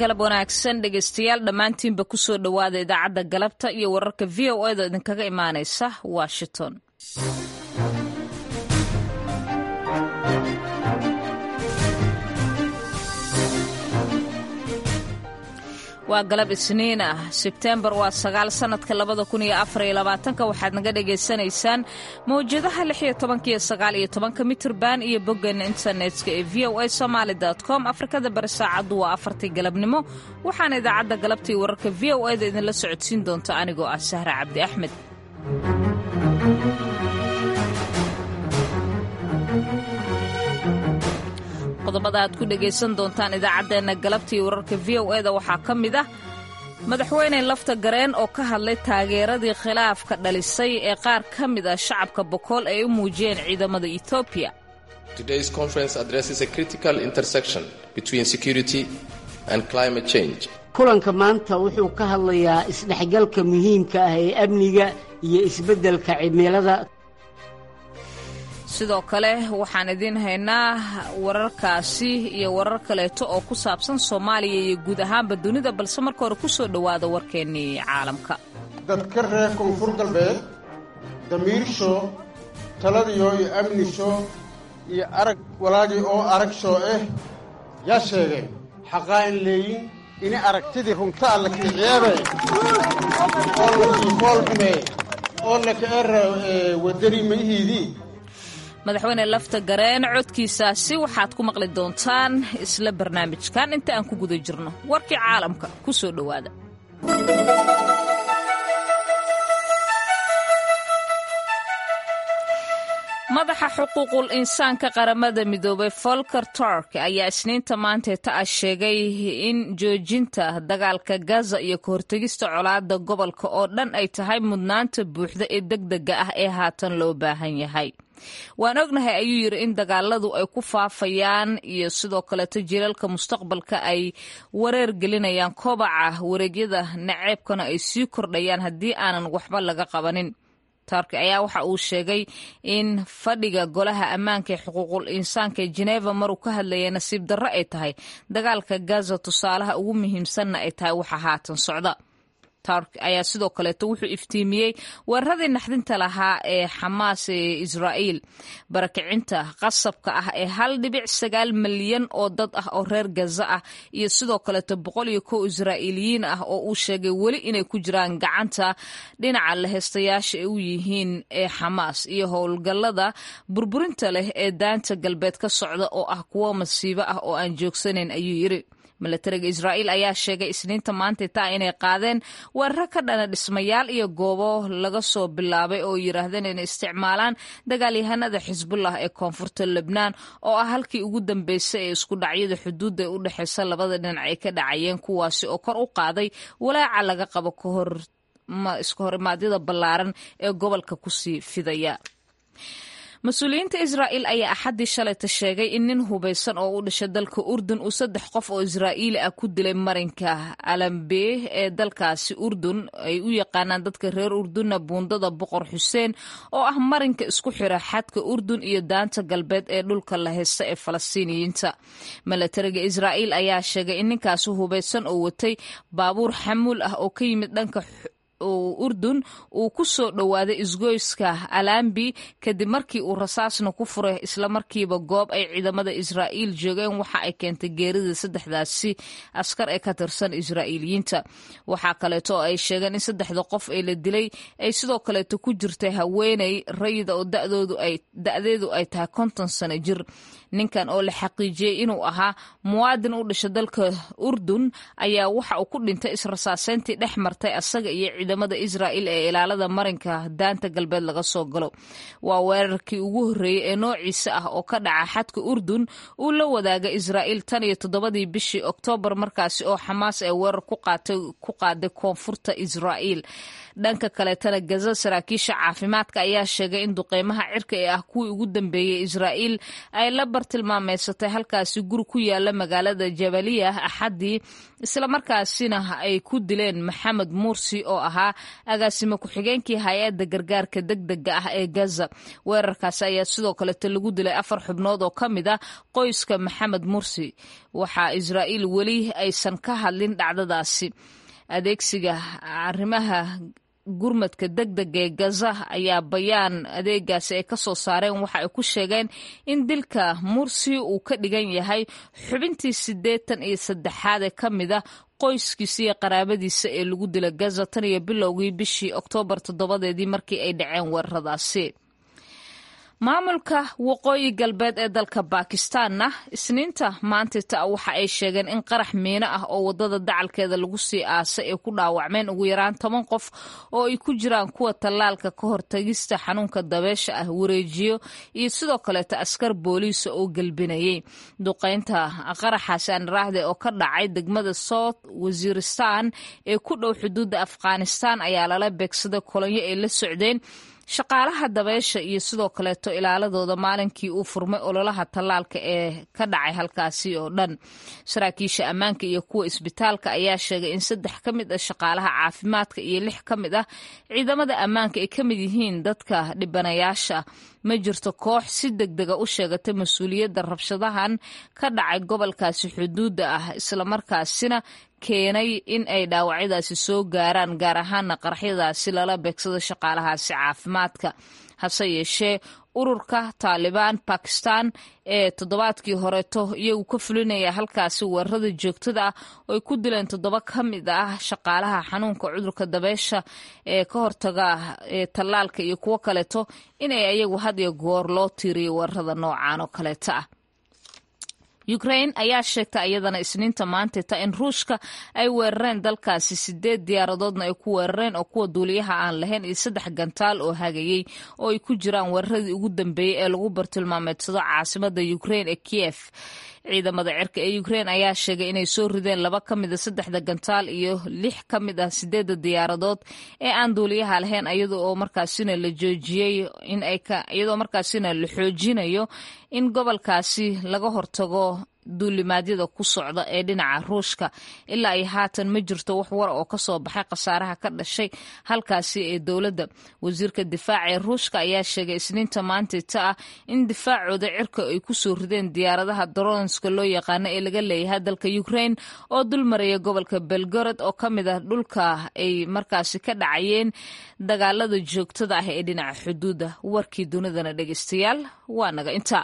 galab wanaagsan dhegaystayaal dhammaantiinba ku soo dhowaada idaacadda galabta iyo wararka v o eda idinkaga imaanaysa washington waa galab isniin ah sebteembar waa sagaal sannadka labada kun iyo afar iyo labaatanka waxaad naga dhagaysanaysaan mawjadaha lix iyo tobanka iyo sagaal iyo tobanka mitirban iyo boggeena internetka ee v o a somaali com afrikada bari saacaddu waa afartii galabnimo waxaana idaacadda galabta iyo wararka v o eda idinla socodsiin doonta anigoo ah sahra cabdi axmed qodobada aad ku dhegaysan doontaan idaacaddeenna galabta iyo wararka v o eda waxaa ka mid ah madaxweyne lafta gareen oo ka hadlay taageeradii khilaafka dhalisay ee qaar ka mid ah shacabka bokool ay u muujiyeen ciidamada etoobiya kulanka maanta wuxuu ka hadlayaa isdhexgalka muhiimka ah ee amniga iyo isbeddelka cimilada sidoo kale waxaan idiin haynaa wararkaasi iyo warar kaleeto oo ku saabsan soomaaliya iyo guud ahaanba dunida balse marka hore ku soo dhowaada warkeennii caalamka dadka reer koonfur galbeed damiirsho taladiyo iyo amnisho iyo arag walaagii oo aragsoo ah yaa sheegeen xaqaa in leeyin ini aragtidii runta alla kiiciyabe oo lakiifoolxume oo lakaera wadani mayihiidii madaxweyne lafta gareen codkiisaasi waxaad ku maqli doontaan isla barnaamijkan inta aan ku guda jirno warkii caalamka ku soo dhowaada madaxa xuquuqul insaanka qaramada midoobay folker turk ayaa isniinta maanteeta ah sheegay in joojinta dagaalka gaza iyo ka hortegista colaada gobolka oo dhan ay tahay mudnaanta buuxda ee degdega ah ee haatan loo baahan yahay waan ognahay ayuu yidhi in dagaaladu ay ku faafayaan iyo sidoo kaleeto jilalka mustaqbalka ay wareer gelinayaan kobaca wareegyada naceebkana ay sii kordhayaan haddii aanan waxba laga qabanin turki ayaa waxa uu sheegay in fadhiga golaha ammaanka ee xuquuqul insaanka ee jeneva maruu ka hadlayay nasiib darro ay tahay dagaalka gaza tusaalaha ugu muhiimsanna ay tahay waxa haatan socda turk ayaa sidoo kaleeto wuxuu iftiimiyey weeraradii naxdinta lahaa ee xamaas ee israa'iil barakicinta qasabka ah ee hal dhibic sagaal malyan oo dad ah oo reer gaza ah iyo sidoo kaleeto boqol iyo kow israa'iiliyiin ah oo uu sheegay weli inay ku jiraan gacanta dhinaca laheystayaasha ay u yihiin ee xamaas iyo howlgallada burburinta leh ee daanta galbeed ka socda oo ah kuwo masiibo ah oo aan joogsanayn ayuu yidhi milatariga israa'iil ayaa sheegay isniinta maanta taa inay qaadeen weeraro ka dhana dhismayaal iyo goobo laga soo bilaabay oo yidhaahdeen inay isticmaalaan dagaalyahanada xisbullah ee koonfurta lebnaan oo ah halkii ugu dambeysay ee isku dhacyada xuduudda ee u dhexeysa labada dhinac ay ka dhacayeen kuwaasi oo kor u qaaday walaaca laga qabo kahor iska horimaadyada ballaaran ee gobolka kusii fidaya mas-uuliyiinta israa'iil ayaa axaddii shalayta sheegay in nin hubaysan oo u dhashay dalka urdun uu saddex qof oo israa'iili ah ku dilay marinka alambe ee dalkaasi urdun ay u yaqaanaan dadka reer urdunna buundada boqor xuseen oo ah marinka isku xira xadka urdun iyo daanta galbeed ee dhulka la heysta ee falastiiniyiinta milatariga israa'iil ayaa sheegay in ninkaasi hubaysan oo watay baabuur xamuul ah oo ka yimid dhanka urdun uu ku soo dhowaaday isgoyska alambi kadib markii uu rasaasna ku furay islamarkiiba goob ay ciidamada israa'iil joogeen waxa ay keentay geerida saddexdaasi askar ee ka tirsan israa'iiliyiinta waxaa kaleeto oo ay sheegeen in saddexda qof ee la dilay ay sidoo kaleeto ku jirtay haweeney rayida oo da'deedu ay tahay konton sano jir ninkan oo la xaqiijiyey inuu ahaa muwaadin u dhasha dalka urdun ayaa waxa uu ku dhintay israsaaseyntii dhex martay asaga iyo ciidamada israa'iil ee ilaalada marinka daanta galbeed laga soo galo waa weerarkii ugu horreeyey ee noociisa ah oo ka dhaca xadka urdun uu la wadaaga israa'iil tan iyo toddobadii bishii oktoobar markaasi oo xamaas ee weerar ku qaaday koonfurta israa'iil dhanka kaleetana gaza saraakiisha caafimaadka ayaa sheegay in duqeymaha cirka ee ah kuwii ugu dambeeyey israa'iil ay la bartilmaameysatay halkaasi guri ku yaala magaalada jabaliya axaddii islamarkaasina ay ku dileen maxamed mursi oo ahaa ahaa agaasimo ku-xigeenkii hay-adda gargaarka degdega ah ee gaza weerarkaasi ayaa sidoo kaleeto lagu dilay afar xubnood oo ka mid ah qoyska maxamed mursi waxaa israa'iil weli aysan ka hadlin dhacdadaasi adeegsiga arrimaha gurmadka degdega ee gaza ayaa bayaan adeegaasi ay ka soo saareen waxa ay ku sheegeen in dilka mursi uu ka dhigan yahay xubintii siddeetan iyo saddexaad ee ka mid a qoyskiisa iyo qaraabadiisa ee lagu dila gaza tan iyo bilowgii bishii oktoobar toddobadeedii markii ay dhaceen weeraradaasi maamulka waqooyi galbeed ee dalka baakistaanna isniinta maantita waxa ay sheegeen in qarax miino ah oo wadada dacalkeeda lagu sii aasay ay ku dhaawacmeen ugu yaraan toban qof oo ay ku jiraan kuwa tallaalka ka hortagista xanuunka dabeesha ah wareejiyo iyo sidoo kaleeta askar booliisa oo gelbinayay duqaynta qaraxaasi anaraahde oo ka dhacay degmada south wasiiristan ee ku dhow xuduudda afghanistan ayaa lala beegsaday kolonyo ay la socdeen shaqaalaha dabeesha iyo sidoo kaleeto ilaaladooda maalinkii uu furmay ololaha tallaalka ee ka dhacay halkaasi oo dhan saraakiisha ammaanka iyo kuwa isbitaalka ayaa sheegay in saddex ka mid ah shaqaalaha caafimaadka iyo lix ka mid ah ciidamada ammaanka ay ka mid yihiin dadka dhibanayaasha ma jirto koox si degdega u sheegatay mas-uuliyadda rabshadahan ka dhacay gobolkaasi xuduudda ah islamarkaasina keenay in ay dhaawacyadaasi soo gaaraan gaar ahaana qaraxyadaasi lala beegsado shaqaalahaasi caafimaadka hase yeeshee ururka taalibaan bakistan ee toddobaadkii horeeto iyagu ka fulinaya halkaasi weerarada joogtada ah oo ay ku dileen toddoba ka mid ah shaqaalaha xanuunka cudurka dabeesha ee ka hortaga ee tallaalka iyo kuwo kaleeto inay ayagu had iyo goor loo tiiriyo weerarada noocan oo kaleeta ah ukrain ayaa sheegtay iyadana isniinta maanteta in ruushka ay weerareen dalkaasi sideed diyaaradoodna ay ku weerareen oo kuwa duuliyaha aan lahayn iyo saddex gantaal oo hagayey oo ay ku jiraan weeraradii ugu dambeeyey ee lagu bartilmaameedsado caasimada ukrain ee kiyef ciidamada cirka ee ukrain ayaa sheegay inay soo rideen laba ka mida saddexda gantaal iyo lix ka mid ah sideedda diyaaradood ee aan duuliyaha lahayn iyada oo markaasina la joojiyey in ay iyadoo markaasina la xoojinayo in gobolkaasi laga hortago duulimaadyada ku socda ee dhinaca ruushka ilaa ay haatan ma jirto wax war oo ka soo baxay khasaaraha ka dhashay halkaasi ee dowladda wasiirka difaaca ee ruushka ayaa sheegay isniinta maantita ah in difaacooda cirka ay ku soo rideen diyaaradaha dronska loo yaqaano ee laga leeyahay dalka ukrain oo dul maraya gobolka belgorod oo ka mid ah dhulka ay markaasi ka dhacayeen dagaalada joogtada ah ee dhinaca xuduudda warkii dunidana dhegeystayaal waa naga inta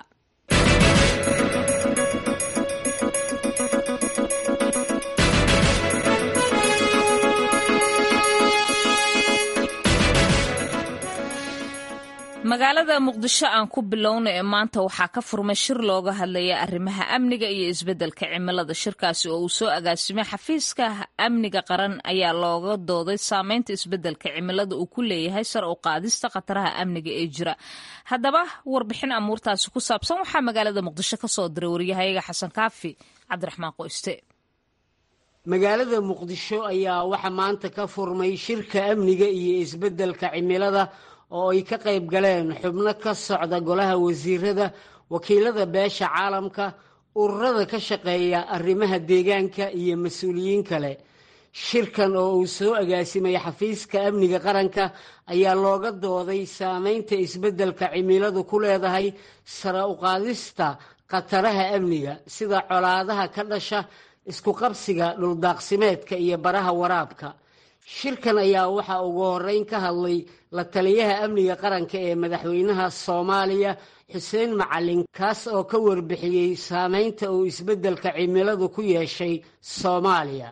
magaalada muqdisho aan ku bilowna ee maanta waxaa ka furmay shir looga hadlaya arrimaha amniga iyo isbeddelka cimilada shirkaasi oo uu soo agaasimay xafiiska amniga qaran ayaa looga dooday saameynta isbeddelka cimilada uu ku leeyahay sar u qaadista khataraha amniga ee jira haddaba warbixin amuurtaasi ku saabsan waxaa magaalada muqdisho ka soo diray waryahayaga xasan kaafi cabdiraxmaan qoyste magaalada muqdisho ayaa waxaa maanta ka furmay shirka amniga iyo isbeddelka cimilada oo ay ka qayb galeen xubno ka socda golaha wasiirada wakiilada beesha caalamka ururada ka shaqeeya arrimaha deegaanka iyo mas-uuliyiin kale shirkan oo uu soo agaasimay xafiiska amniga qaranka ayaa looga dooday saameynta isbeddelka cimiladu ku leedahay sare uqaadista khataraha amniga sida colaadaha ka dhasha isku qabsiga dhuldaaqsimeedka iyo baraha waraabka shirkan ayaa waxaa ugu horeyn ka hadlay la taliyaha amniga qaranka ee madaxweynaha soomaaliya xuseen macalin kaas oo ka warbixiyey saameynta uu isbeddelka cimiladu ku yeeshay soomaaliya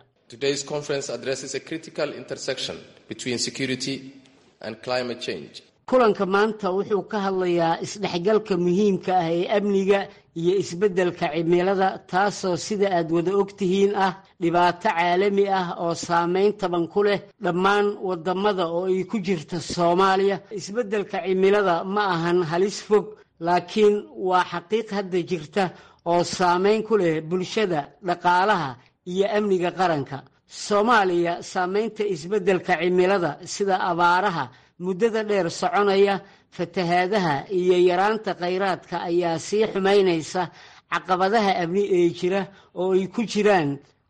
kulanka maanta wuxuu ka hadlayaa isdhexgalka muhiimka ah ee amniga iyo isbeddelka cimilada taasoo sida aad wada ogtihiin ah dhibaato caalami ah oo saameyn taban ku leh dhammaan wadamada oo ay ku jirta soomaaliya isbeddelka cimilada ma ahan halis fog laakiin waa xaqiiq hadda jirta oo saameyn ku leh bulshada dhaqaalaha iyo amniga qaranka soomaaliya saameynta isbeddelka cimilada sida abaaraha muddada dheer soconaya fatahaadaha iyo yaraanta khayraadka ayaa sii xumaynaysa caqabadaha amni ee jira oo ay ku jiraan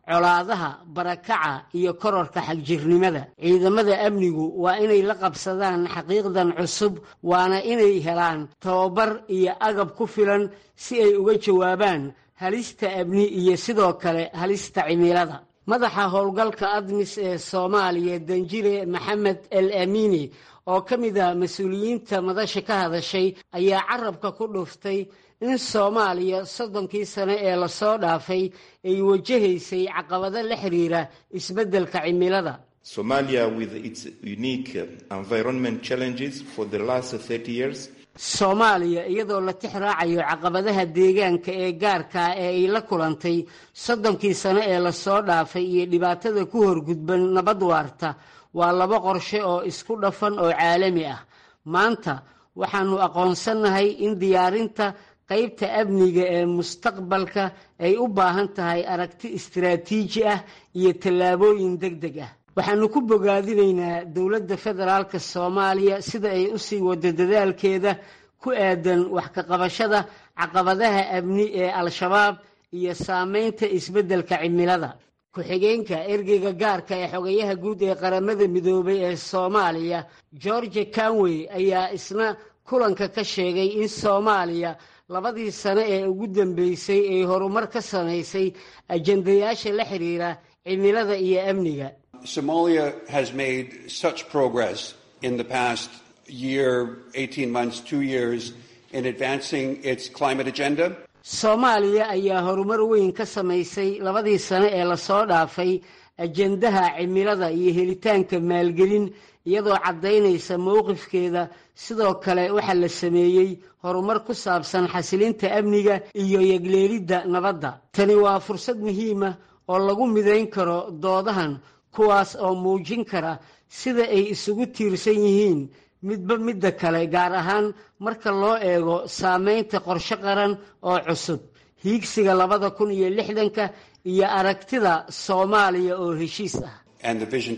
colaadaha barakaca iyo kororka xagjirnimada ciidamada amnigu waa inay la qabsadaan xaqiiqdan cusub waana inay helaan tababar iyo agab ku filan si ay uga jawaabaan halista amni iyo sidoo kale halista cimilada madaxa howlgalka admis ee soomaaliya danjire maxamed el amiini oo ka mid ah mas-uuliyiinta madasha ka hadashay ayaa carabka ku dhuftay in soomaaliya soddonkii sane ee lasoo dhaafay ay wajahaysay caqabado la xiriira isbeddelka cimilada Somalia, with its unique environment challenges for the last 30 years, soomaaliya iyadoo la tix raacayo caqabadaha deegaanka ee gaarkaa ee ay la kulantay soddonkii sane ee lasoo dhaafay iyo dhibaatada ku horgudban nabad waarta waa laba qorshe oo isku dhafan oo caalami ah maanta waxaannu aqoonsannahay in diyaarinta qaybta amniga ee mustaqbalka ay u baahan tahay aragti istiraatiiji ah iyo tallaabooyin deg deg ah waxaannu ku bogaadinaynaa dowladda federaalka soomaaliya sida ay u sii wado dadaalkeeda ku aadan wax ka qabashada caqabadaha amni ee al-shabaab iyo saameynta isbeddelka cimilada ku-xigeenka ergeyga gaarka ee xogayaha guud ee qaramada midoobay ee soomaaliya george canwey ayaa isna kulanka ka sheegay in soomaaliya labadii sane ee ugu dambeysay ay horumar ka samaysay ajendayaasha la xiriira cimilada iyo amniga Somalia has made such progress in the past year, 18 months, two years in advancing its climate agenda. soomaaliya ayaa horumar weyn ka samaysay labadii sane ee lasoo dhaafay ajendaha cimilada iyo helitaanka maalgelin iyadoo caddaynaysa mowqifkeeda sidoo kale waxaa la sameeyey horumar ku saabsan xasilinta amniga iyo yegleelidda nabadda tani waa fursad muhiima oo lagu midayn karo doodahan kuwaas oo muujin kara sida ay isugu tiirsan yihiin midba midda kale gaar ahaan marka loo eego saameynta qorshe qaran oo cusub hiigsiga labada kun iyo lixdanka iyo aragtida soomaaliya oo heshiis ah And the Vision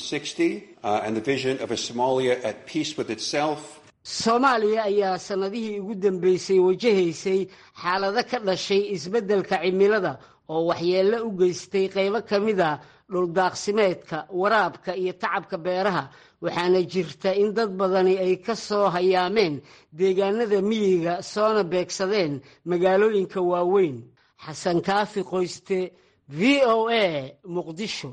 2060 uh, and the vision of a Somalia at peace with itself soomaaliya ayaa sannadihii ugu dambeysay wajahaysay xaalado ka dhashay isbeddelka cimilada oo waxyeello u geystay qaybo ka mid a dhuldaaqsimeedka waraabka iyo tacabka beeraha waxaana jirta in dad badani ay ka soo hayaameen deegaanada miyiga soona beegsadeen magaalooyinka waaweyn xasan kaafi qoyste v o a muqdisho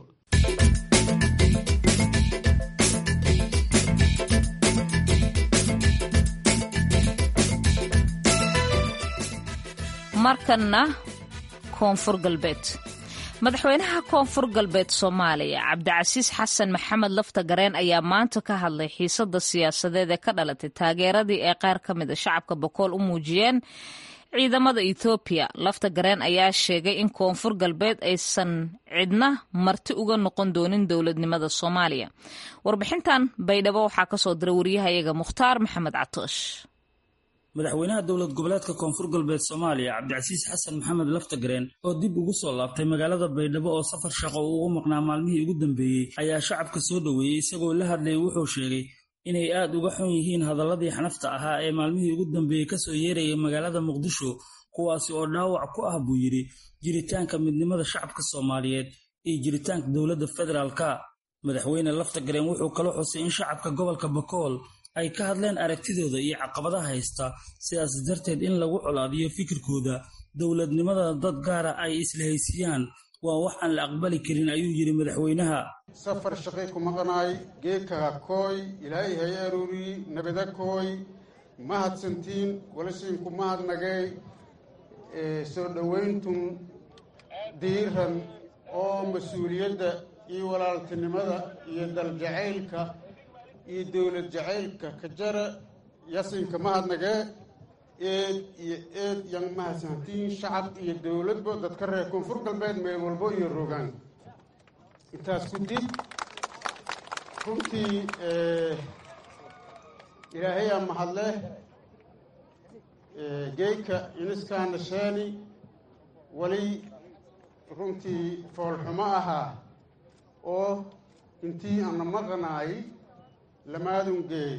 markanna koonfur galbeed madaxweynaha koonfur galbeed soomaaliya cabdicasiis xasan maxamed lafta gareen ayaa maanta ka hadlay xiisada siyaasadeed ee ka dhalatay taageeradii ee qaar ka mida shacabka bokool u muujiyeen ciidamada ethoobiya lafta gareen ayaa sheegay in koonfur galbeed aysan cidna marti uga noqon doonin dowladnimada soomaaliya warbixintan baydhabo waxaa kasoo diray wariyahayaga mukhtaar maxamed catoosh madaxweynaha dowlad goboleedka koonfur galbeed soomaaliya cabdicasiis xasan maxamed laftagareen oo dib ugu soo laabtay magaalada baydhabo oo safar shaqo uu ugu maqnaa maalmihii ugu dambeeyey ayaa shacabka soo dhoweeyey isagoo la hadlayay wuxuu sheegay inay aad uga xun yihiin hadaladii xanafta ahaa ee maalmihii ugu dambeeyey kasoo yeerayay magaalada muqdisho kuwaasi oo dhaawac ku ah buu yidhi jiritaanka midnimada shacabka soomaaliyeed iyo jiritaanka dowladda federaalka madaxweyne laftagareen wuxuu kala xusay in shacabka gobolka bakool ay ka hadleen aragtidooda iyo caqabadaha haysta sidaas darteed in lagu colaadiyo fikirkooda dowladnimada dad gaara ay isla haysiyaan waa wax aan la aqbali karin ayuu yidhi madaxweynaha safar shaqay ku maqnaay geekaha kooy ilaahay hay aruuriyi nabada kooy mahadsantiin walasiinku mahadnagay soo dhowayntun diiran oo mas-uuliyadda iyo walaaltinimada iyo daljacaylka iyo dowlad jacaylka ka jara yasinka mahadnagee eed iyo eed yan mahadsantiin shacab iyo dowladba dadka reer koonfur galbeed meel walbo iyo rogaan intaas ku dib runtii ilaahayaa mahadleh geyka iniskaana sheeni weli runtii foolxumo ahaa oo intii ana maqanaay lamaadungeey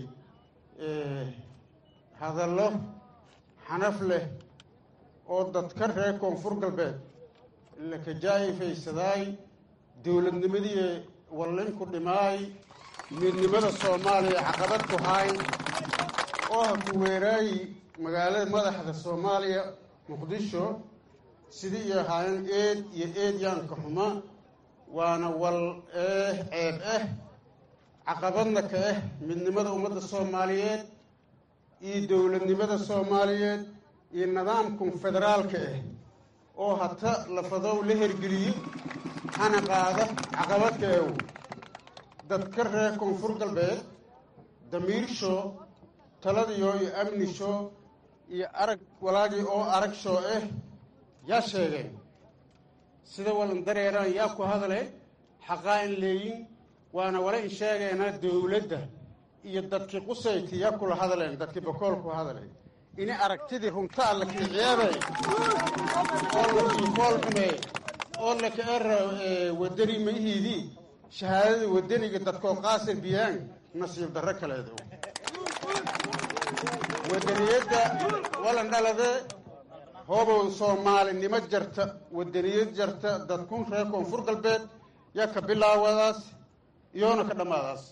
hadallo xanaf leh oo dadka reer koonfur galbeed lakajaayfaysadaay dowladnimadii wallinku dhimaay midnimada soomaaliya caqabad ku haay oo ha ku weeraayi magaalada madaxda soomaaliya muqdisho sidii iyo ahaayeen eed iyo eed yaanka xuma waana wal eh ceeb ah caqabadna ka ah midnimada ummadda soomaaliyeed iyo dowladnimada soomaaliyeed iyo nidaamkan federaalka ah oo hata lafadow la hergeliyo hana qaada caqabadka ew dadka reer koonfur galbeed damiirsho taladiyo iyo amnisho iyo arag walaagii oo arag shoo ah yaa sheegeen sida walan dareeraan yaa ku hadale xaqaa in leeyin waana wala in sheegeynaa dowladda iyo dadkii qusayti yaa kula hadleen dadkii bakool ku hadlay ini aragtidii runta alla kiiciyaabay oo lakii fool xumeey oo laka era wadani mayihiidii shahaadada wadaniga dadkoo qaasir biyaan nasiib darro kaleedo wadaniyadda walan dhalade hoobow soomaalinimo jarta wadaniyad jarta dadkun reer koonfur galbeed yaa ka bilaawadaas iyoona ka dhammaadaas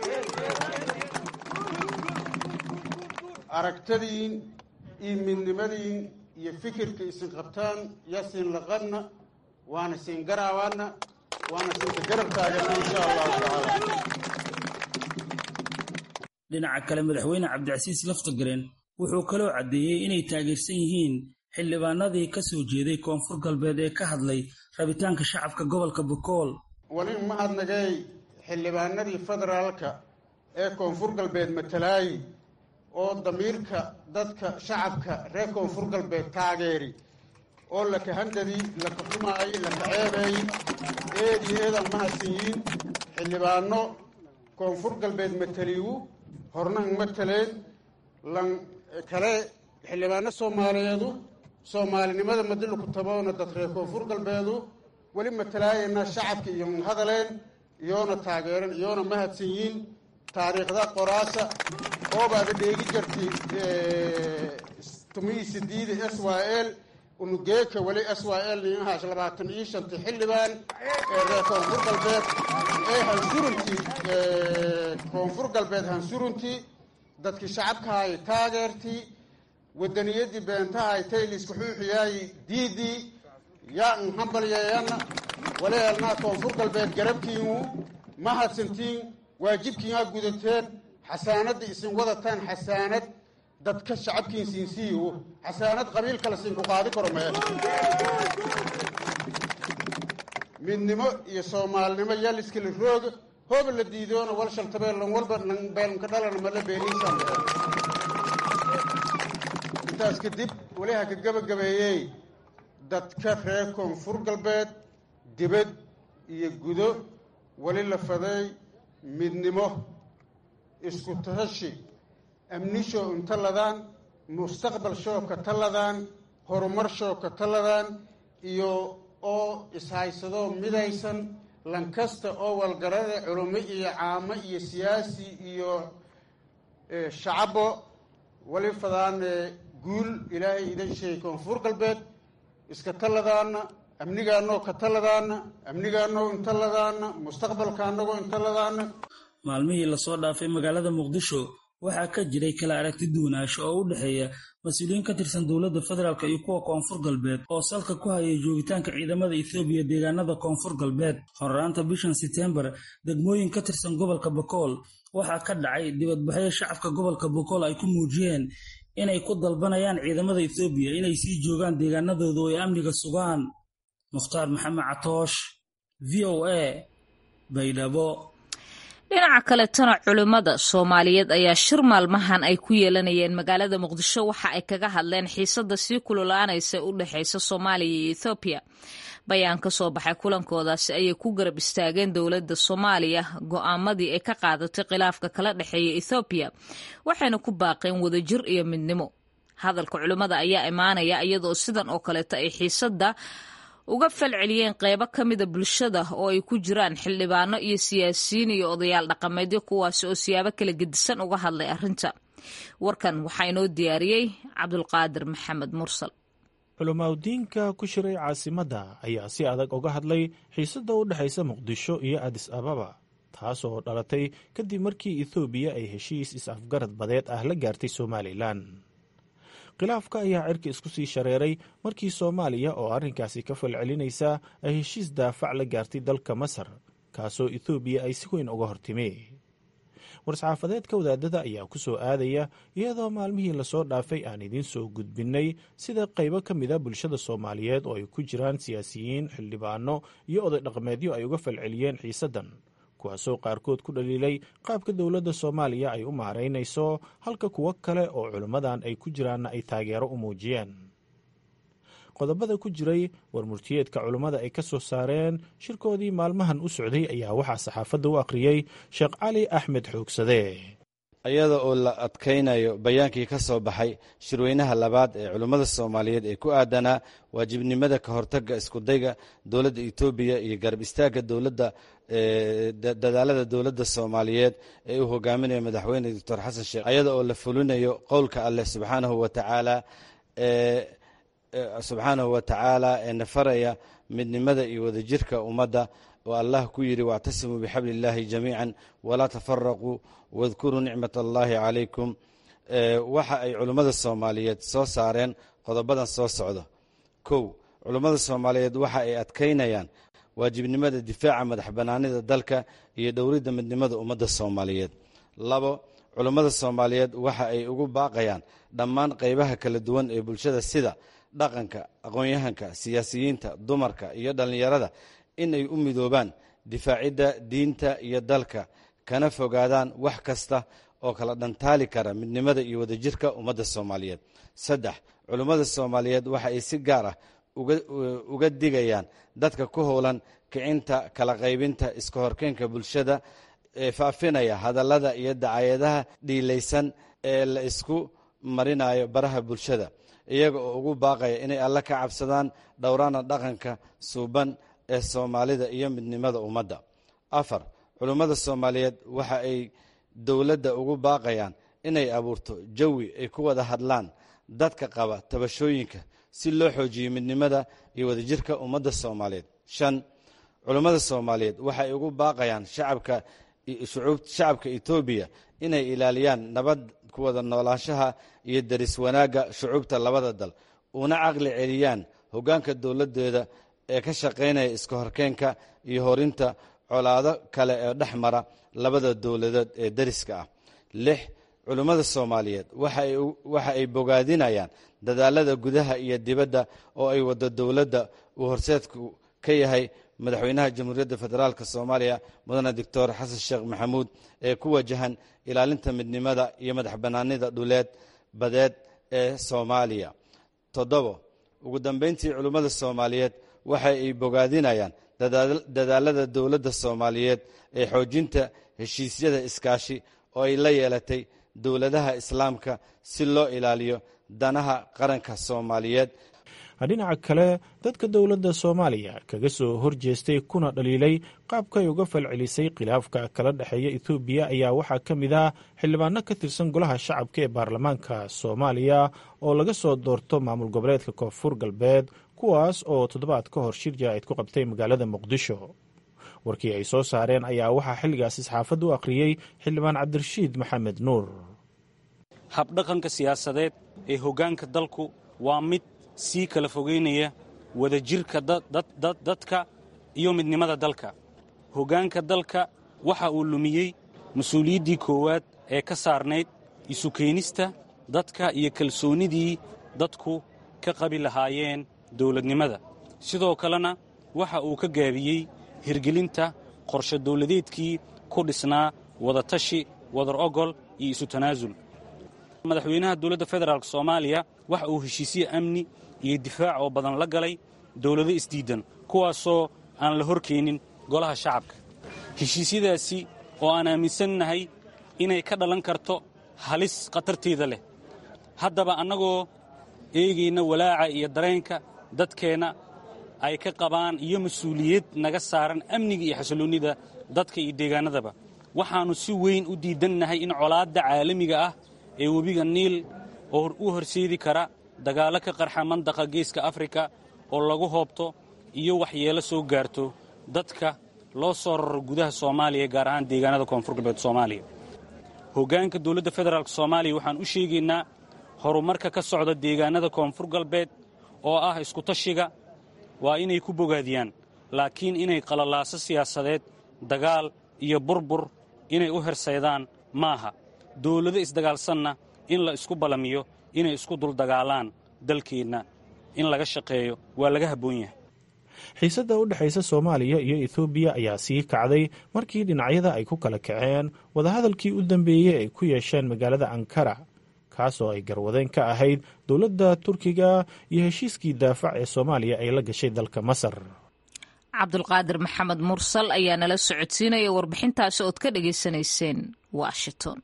aragtadiin iyo midnimadiin iyo fikirka isin qabtaan yaa siin laqadna waana siin garaabaana waana siinka garab taagana insha allahu tacaala dhinaca kale madaxweyne cabdicasiis laftagareen wuxuu kaloo caddeeyey inay taageersan yihiin xildhibaanadii ka soo jeeday koonfur galbeed ee ka hadlay rabitaanka shacabka gobolka bokool walin mahadnagay xildhibaanadii federaalka ee koonfur galbeed matalaayi oo damiirka dadka shacabka reer koonfur galbeed taageeri oo laka handadii laka xumaay laka ceebeey eed iyo eedaan mahadsan yihiin xildhibaano koonfur galbeed mataliyu hornahan mataleen lan kale xildhibaano soomaaliyeedu soomaalinimada madilu ku taboona dad reer koonfur galbeedu weli matalaayana shacabka iyo hadaleen iyoona taageeran iyoona mahadsan yihiin taariikhda qoraasa oobaada dheegi jartay tumihii sidiida s y l unugeeka weli s y l ninahaash labaatan iyo shantii xildhibaan ee reer koonfur galbeed ee hansuruntii koonfur galbeed hansuruntii dadkii shacabkahay taageertii wadaniyadii beentahay tayliska xuuxiyaayi diidii yaa n hambalyeeyana waleelnaa koonfur galbeed garabkiinu ma hadsantiin waajibkiinaa gudateen xasaanadda isin wadataan xasaanad dadka shacabkiin siinsiiyo xasaanad qabiil kale siin ku qaadi karo mee midnimo iyo soomaalinimo yaa liskala rooga hooba la diidoona wal shaltabeellan walba beelnka dhalana mala beeliisan intaas kadib weli ha ka gabagabeeyey dadka reer koonfur galbeed dibad iyo gudo weli la faday midnimo isku tahashi amnisho inta ladaan mustaqbal shoo ka taladaan horumar shoo ka taladaan iyo oo ishaysadoo midaysan lankasta oo walgarada culummo iyo caamo iyo siyaasi iyo shacabo weli fadaan guul ilaahay idan sheegay koonfur galbeed iska taladaana amnigaanoo ka taladaana amnigaanoo inta ladaana mustaqbalka annagoo inta ladaana maalmihii lasoo dhaafay magaalada muqdisho waxaa ka jiray kala aragti duwanaansho oo u dhexeeya mas-uuliyiin ka tirsan dowladda federaalk iyo kuwa koonfur galbeed oo salka ku hayay joogitaanka ciidamada ethoobiya deegaanada koonfur galbeed horraanta bishan setembar degmooyin ka tirsan gobolka bokool waxaa ka dhacay dibadbaxyo shacabka gobolka bokool ay ku muujiyeen inay ku dalbanayaan ciidamada ethoobiya inay sii joogaan deegaanadooda oo ay amniga sugaan mukhtaar maxamed catoosh v o a baydhabo dhinaca kaletana culimmada soomaaliyeed ayaa shir maalmahan ay ku yeelanayeen magaalada muqdisho waxa ay kaga hadleen xiisada sii kululaanaysa u dhexeysa soomaaliya iyo ethoobiya bayaan ka soo baxay kulankoodaasi ayay ku garab istaageen dowladda soomaaliya go'aamadii ay ka qaadatay khilaafka kala dhexeeya ethoobiya waxayna ku baaqeen wadajir iyo midnimo hadalka culimmada ayaa imaanaya iyadoo sidan oo kaleeto ay xiisada uga falceliyeen qeybo ka mida bulshada oo ay ku jiraan xildhibaano iyo siyaasiyiin iyo odayaal dhaqameedyo kuwaasi oo siyaabo kala gedisan uga hadlay arrinta warkan waxaa inoo diyaariyey cabdulqaadir maxamed mursal culamaadudiinka ku shiray caasimadda ayaa si adag uga hadlay xiisadda u dhexaysa muqdisho iyo adis ababa taas oo dhalatay kadib markii ethoobiya ay heshiis is-afgarad badeed ah la gaartay somalilan khilaafka ayaa cirka isku sii shareeray markii soomaaliya oo arrinkaasi ka falcelinaysa ay heshiis daafac la gaartay dalka masar kaasoo ethoobiya ay si weyn uga hortimi war-saxaafadeedka wadaadada ayaa ku soo aadaya iyadoo maalmihii lasoo dhaafay aan idiin soo gudbinnay sida qaybo ka mida bulshada soomaaliyeed oo ay ku jiraan siyaasiyiin xildhibaano iyo oday dhaqameedyo ay uga falceliyeen xiisaddan kuwaasoo qaarkood ku dhaliilay qaabka dowladda soomaaliya ay u maaraynayso halka kuwo kale oo culimmadan ay ku jiraanna ay taageero u muujiyeen qodobada ku jiray war murtiyeedka culimmada ay ka soo saareen shirkoodii maalmahan u socday ayaa waxaa saxaafadda u akhriyey sheekh cali axmed xoogsade iyada oo la adkaynayo bayaankii ka soo baxay shirweynaha labaad ee culimmada soomaaliyeed ee ku aadanaa waajibnimada ka hortagga iskudayga dowladda etoobiya iyo garab istaagga dowladda dadaalada dowladda soomaaliyeed ee uu hogaaminayo madaxweyne doctor xasan sheekh iyada oo la fulinayo qowlka alleh subxaanahu wa tacaala subxaanahu wa tacaala ee nafaraya midnimada iyo wadajirka ummadda oo allah ku yidhi wactasimuu bixabli illaahi jamiican walaa tafaraquu wadkuruu nicmat allahi calaykum waxa ay culimmada soomaaliyeed soo saareen qodobadan soo socda kow culimmada soomaaliyeed waxa ay adkaynayaan waajibnimada difaaca madax bannaanida dalka iyo dhowridda midnimada ummadda soomaaliyeed labo culimmada soomaaliyeed waxa ay ugu baaqayaan dhammaan qaybaha kala duwan ee bulshada sida dhaqanka aqoon-yahanka siyaasiyiinta dumarka iyo dhallinyarada in ay u midoobaan difaacidda diinta iyo dalka kana fogaadaan wax kasta oo kala dhantaali kara midnimada iyo wadajirka ummadda soomaaliyeed saddex culimmada soomaaliyeed waxa ay si gaar ah uga digayaan dadka ku howlan kicinta kala qaybinta iska horkeenka bulshada ee faafinaya hadallada iyo dacayadaha dhiilaysan ee la isku marinayo baraha bulshada iyaga oo ugu baaqaya inay alle ka cabsadaan dhowraana dhaqanka suuban ee soomaalida iyo midnimada ummadda afar culimmada soomaaliyeed waxa ay dowladda ugu baaqayaan inay abuurto jawi ay ku wada hadlaan dadka qaba tabashooyinka si loo xoojiyo midnimada iyo wadajirka ummadda soomaaliyeed shan culimmada soomaaliyeed waxay ugu baaqayaan shacabka shacabka etoobiya inay ilaaliyaan nabad ku wada noolaanshaha iyo daris wanaagga shucuubta labada dal una caqli celiyaan hoggaanka dowladdeeda ee ka shaqaynaya iska horkeenka iyo horinta colaado kale ee dhex mara labada dowladood ee dariska ah lix culimmada soomaaliyeed waxa ay bogaadinayaan dadaalada gudaha iyo dibadda oo ay wado dowladda uu horseedku ka yahay madaxweynaha jamhuuriyadda federaalk soomaaliya mudane doctor xasan sheekh maxamuud ee ku wajahan ilaalinta midnimada iyo madax bannaanida dhuleed badeed ee soomaaliya toddobo ugu dambeyntii culimmada soomaaliyeed waxa ay bogaadinayaan dadaalada dowladda soomaaliyeed ee xoojinta heshiisyada iskaashi oo ay la yeelatay dowladaha islaamka si loo ilaaliyo danaha qaranka soomaaliyeed dhinaca kale dadka dowladda soomaaliya kaga soo horjeestay kuna dhaliilay qaabkay uga falcelisay khilaafka kala dhexeeya etoobiya ayaa waxaa ka mid ah xildhibaano ka tirsan golaha shacabka ee baarlamaanka soomaaliya oo laga soo doorto maamul goboleedka koonfur galbeed kuwaas oo toddobaad ka hor shir jaa-id ku qabtay magaalada muqdisho warkii ay soo saareen ayaa waxaa xilligaasi saxaafadda u akhriyey xildhibaan cabdirashiid maxamed nuur habdhaqanka siyaasadeed ee hoggaanka dalku waa mid sii kala fogeynaya wadajirka dadka iyo midnimada dalka hoggaanka dalka waxa uu lumiyey mas-uuliyaddii koowaad ee ka saarnayd isu keenista dadka iyo kalsoonnidii dadku ka qabi lahaayeen dawladnimada sidoo kalena waxa uu ka gaabiyey hirgelinta qorshe dawladeedkii ku dhisnaa wadatashi wadar ogol iyo isu tanaasul madaxweynaha dowladda federaalk soomaaliya waxa uu heshiisye amni iyo difaac oo badan la galay dowlado isdiiddan kuwaasoo aan la horkeenin golaha shacabka heshiisyadaasi oo aan aaminsannahay inay ka dhalan karto halis khatarteeda leh haddaba annagoo eegayna walaaca iyo dareenka dadkeenna ay ka qabaan iyo mas-uuliyad naga saaran amniga iyo xasilloonnida dadka iyo deegaannadaba waxaannu si weyn u diidannahay in colaadda caalamiga ah ee webiga niil oo u horseedi kara dagaallo ka qarxa mandaqa geeska afrika oo lagu hoobto iyo waxyeelo soo gaarto dadka loo soo raro gudaha soomaaliya gaar ahaan deegaanada koonfur galbeed soomaaliya hoggaanka dowladda federaalk soomaaliya waxaan u sheegaynaa horumarka ka socda deegaanada koonfur galbeed oo ah iskutashiga waa inay ku bogaadiyaan laakiin inay qalalaaso siyaasadeed dagaal iyo burbur inay u hersaydaan maaha dawlado isdagaalsanna in la isku ballamiyo inay isku duldagaalaan dalkeenna in laga shaqeeyo waa laga habboon yahay xiisadda u dhexaysa soomaaliya iyo ethoobiya ayaa sii kacday markii dhinacyada ay ku kala kaceen wadahadalkii u dambeeyey ay ku yeesheen magaalada ankara kaasoo ay garwadeen ka ahayd dowladda turkiga iyo heshiiskii daafac ee soomaaliya ay la gashay dalka masar cabdulqaadir maxamed mursal ayaa nala socodsiinaya warbixintaasi ood ka dhagaysanayseen washington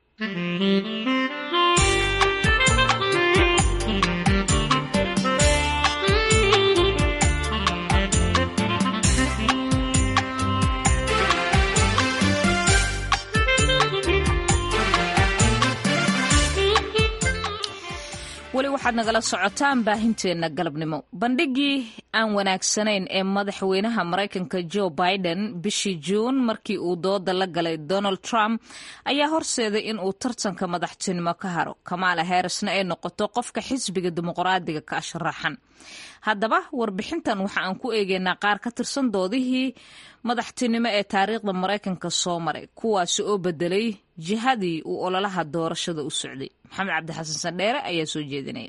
weli waxaad nagala socotaan baahinteenna galabnimo bandhigii aan wanaagsanayn ee madaxweynaha maraykanka joe biden bishii juun markii uu dooda la galay donald trump ayaa horseeday in uu tartanka madaxtinimo ka haro kamaala herisna ay noqoto qofka xisbiga dimuqraadiga ka sharaxan haddaba warbixintan waxa aan ku eegeynaa qaar ka tirsan doodihii madaxtinimo ee taariikhda maraykanka soo maray kuwaasi oo bedelay jihadii uu ololaha doorashada u socday maxamed cabdixasan sandheere ayaa soo jeedinaya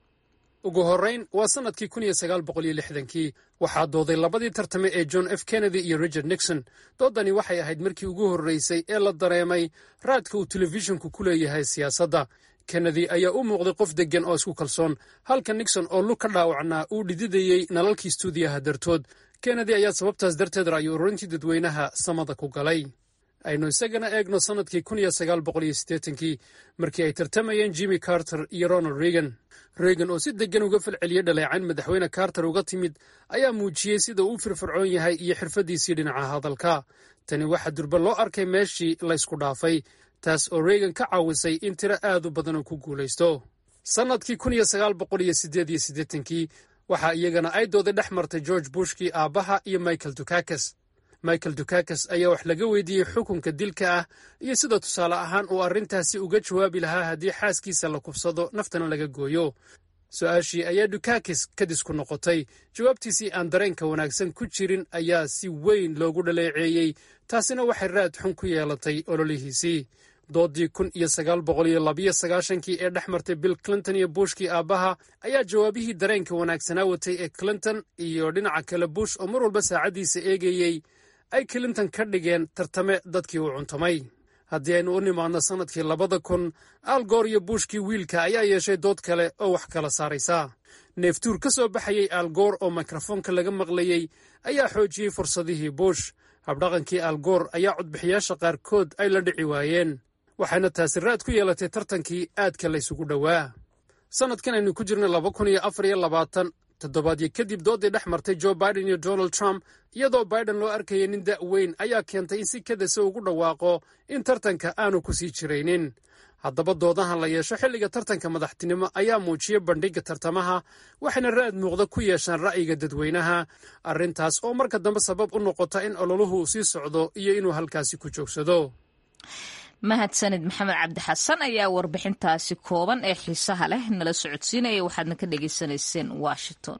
ugu horrayn waa sannadkii kun iyo sagaal boqol iyo lixdankii waxaa dooday labadii tartame ee john f kennedy iyo richard nixon doodani waxay ahayd markii ugu horraysay ee la dareemay raadka uu telefishinku ku leeyahay siyaasadda kennedy ayaa u muuqday qof deggan oo isku kalsoon halka nixon oo lug ka dhaawacnaa uu dhididayey nalalkii stuudiyaha dartood kennedy ayaa sababtaas darteed ra'yo ururintii dadweynaha samada ku galay aynu isagana eegno sannadkii kun iyo sagaal boqol iyo siddeetankii markii ay tartamayeen jimmy carter iyo ronald reagan reagan oo si deggan uga falceliyey dhaleecayn madaxweyne carter uga timid ayaa muujiyey sida uu u firfircoon yahay iyo xirfaddiisii dhinaca hadalka tani waxaa durba loo arkay meeshii laysku dhaafay taas oo reagan ka caawisay in tiro aad u badan uu ku guulaysto sannadkii kun iyo sagaal boqol iyo siddeed iyo siddeetankii waxaa iyagana ay dooday dhex martay george bushkii aabbaha iyo michael dukakes michael dukakes ayaa wax laga weydiiyey xukunka dilka ah iyo sida tusaale ahaan uu arrintaasi uga jawaabi lahaa haddii xaaskiisa la kubsado naftana laga gooyo su-aashii ayaa dukakes kadis ku noqotay jawaabtiisii aan dareenka wanaagsan ku jirin ayaa si weyn loogu dhaleeceeyey taasina waxay raad xun ku yeelatay ololihiisii doodii kun iyo sagaal boqol iyo labiyo sagaashankii ee dhex martay bill clinton iyo bushkii aabbaha ayaa jawaabihii dareenka wanaagsanaa watay ee clinton iyo dhinaca kale bush oo mar walba saacaddiisa eegayey ay clinton ka dhigeen tartame dadkii uu cuntamay haddii aynu u nimaadno sannadkii labada kun algoor iyo bushkii wiilka ayaa yeeshay dood kale oo wax kala saaraysa neeftuur ka soo baxayey algoor oo mikrofoonka laga maqlayey ayaa xoojiyey fursadihii bush habdhaqankii algoor ayaa codbixiyaasha qaarkood ay la dhici waayeen waxayna taasi raad ku yeelatay tartankii aadka laysugu dhowaa sannadkan aynu ku jirnay laba kun iyo afar iyo labaatan toddobaadyo kadib doodii dhex martay joe biden iyo donald trump iyadoo biden loo arkayay nin da' weyn ayaa keentay in si kadasa ugu dhawaaqo in tartanka aanu ku sii jiraynin haddaba doodahan la yeesho xilliga tartanka madaxtinimo ayaa muujiyey bandhigga tartamaha waxayna raad muuqda ku yeeshaan ra'yiga dadweynaha arrintaas oo marka dambe sabab u noqota in ololuhu sii socdo iyo inuu halkaasi ku joogsado mahadsanid maxamed cabdixasan ayaa warbixintaasi kooban ee xiisaha leh nala socodsiinaya waxaadna ka dhagaysanayseen washington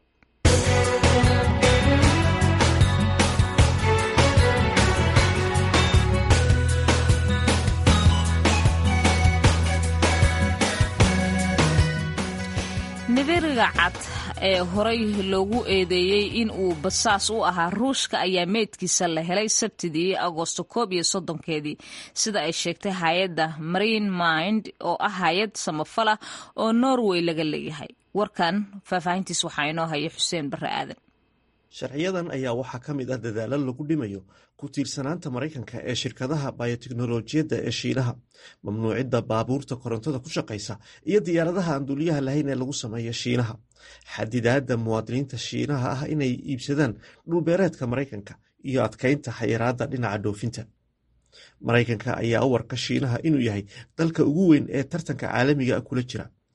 nibiriga cad ee horey loogu eedeeyey in uu basaas u ahaa ruushka ayaa meydkiisa la helay sabtidii agoosto koob iyo soddonkeedii sida ay sheegtay hay-adda marine mind oo ah hay-ad samafala oo norway laga leeyahay warkan faahfaahintiis waxaa inoo haya xuseen barre aadan sharciyadan ayaa waxaa ka mid ah dadaalo lagu dhimayo ku tiirsanaanta maraykanka ee shirkadaha bayoteknolojiyadda ee shiinaha mamnuucidda baabuurta korontada ku shaqaysa iyo diyaaradaha aan duuliyaha lahayn ee lagu sameeya shiinaha xadidaadda muwaadiniinta shiinaha ah inay iibsadaan dhulbeereedka maraykanka iyo adkaynta xayiraadda dhinaca dhoofinta maraykanka ayaa u warka shiinaha inuu yahay dalka ugu weyn ee tartanka caalamiga kula jira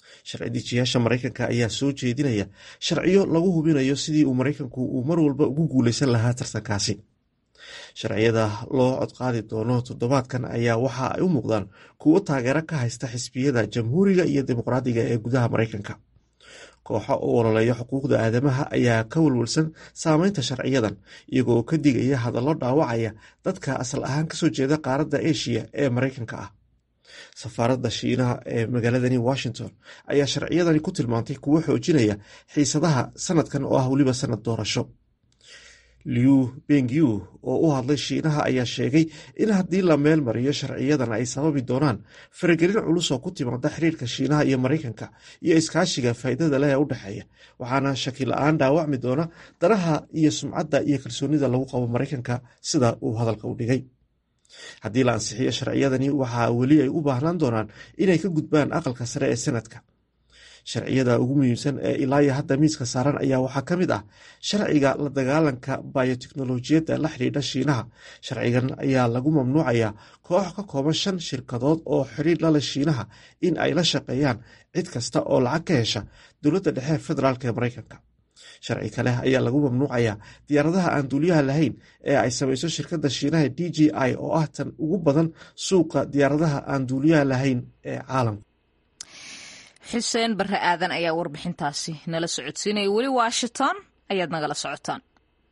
sharci dejiyaasha maraykanka ayaa soo jeedinaya sharciyo lagu hubinayo sidii uu maraykanku uu mar walba ugu guuleysan lahaa tartankaasi sharciyada loo codqaadi doono toddobaadkan ayaa waxa ay u muuqdaan kuwo taageero ka haysta xisbiyada jamhuuriga iyo dimuqraadiga ee gudaha maraykanka kooxo u ololeeya xuquuqda aadamaha ayaa ka walwalsan saameynta sharciyadan iyagoo ka digaya hadallo dhaawacaya dadka asal ahaan kasoo jeeda qaaradda eshiya ee maraykanka ah safaaradda shiinaha ee magaaladani washington ayaa sharciyadani ku tilmaantay kuwo xoojinaya xiisadaha sanadkan oo ah weliba sanad doorasho liu bengyu oo u hadlay shiinaha ayaa sheegay in haddii la meel mariyo sharciyadan ay sababi doonaan faragelin culus oo ku timaada xiriirka shiinaha iyo maraykanka iyo iskaashiga faa'iidada leh ee u dhexeeya waxaana shaki la-aan dhaawacmi doona danaha iyo sumcadda iyo kalsoonida lagu qabo maraykanka sida uu hadalka u dhigay haddii la ansixiyo sharciyadani waxaa weli ay u baahnaan doonaan inay ka gudbaan aqalka sare ee sanadka sharciyada ugu muhiimsan ee ilaaya hadda miiska saaran ayaa waxaa ka mid ah sharciga la dagaalanka bayoteknolojiyadda la xidhiidha shiinaha sharcigan ayaa lagu mamnuucayaa koox ka kooban shan shirkadood oo xiriir lale shiinaha in ay la shaqeeyaan cid kasta oo lacag ka hesha dowladda dhexe federaalk ee maraykanka sharci kale ayaa lagu mamnuucayaa diyaaradaha aan duuliyaha lahayn ee ay samayso shirkadda shiinaha d j i oo ah tan ugu badan suuqa diyaaradaha aan duuliyaha lahayn ee caalamka xuseen barre aadan ayaa warbixintaasi nala socodsiinaya weli washington ayaad nagala socotaan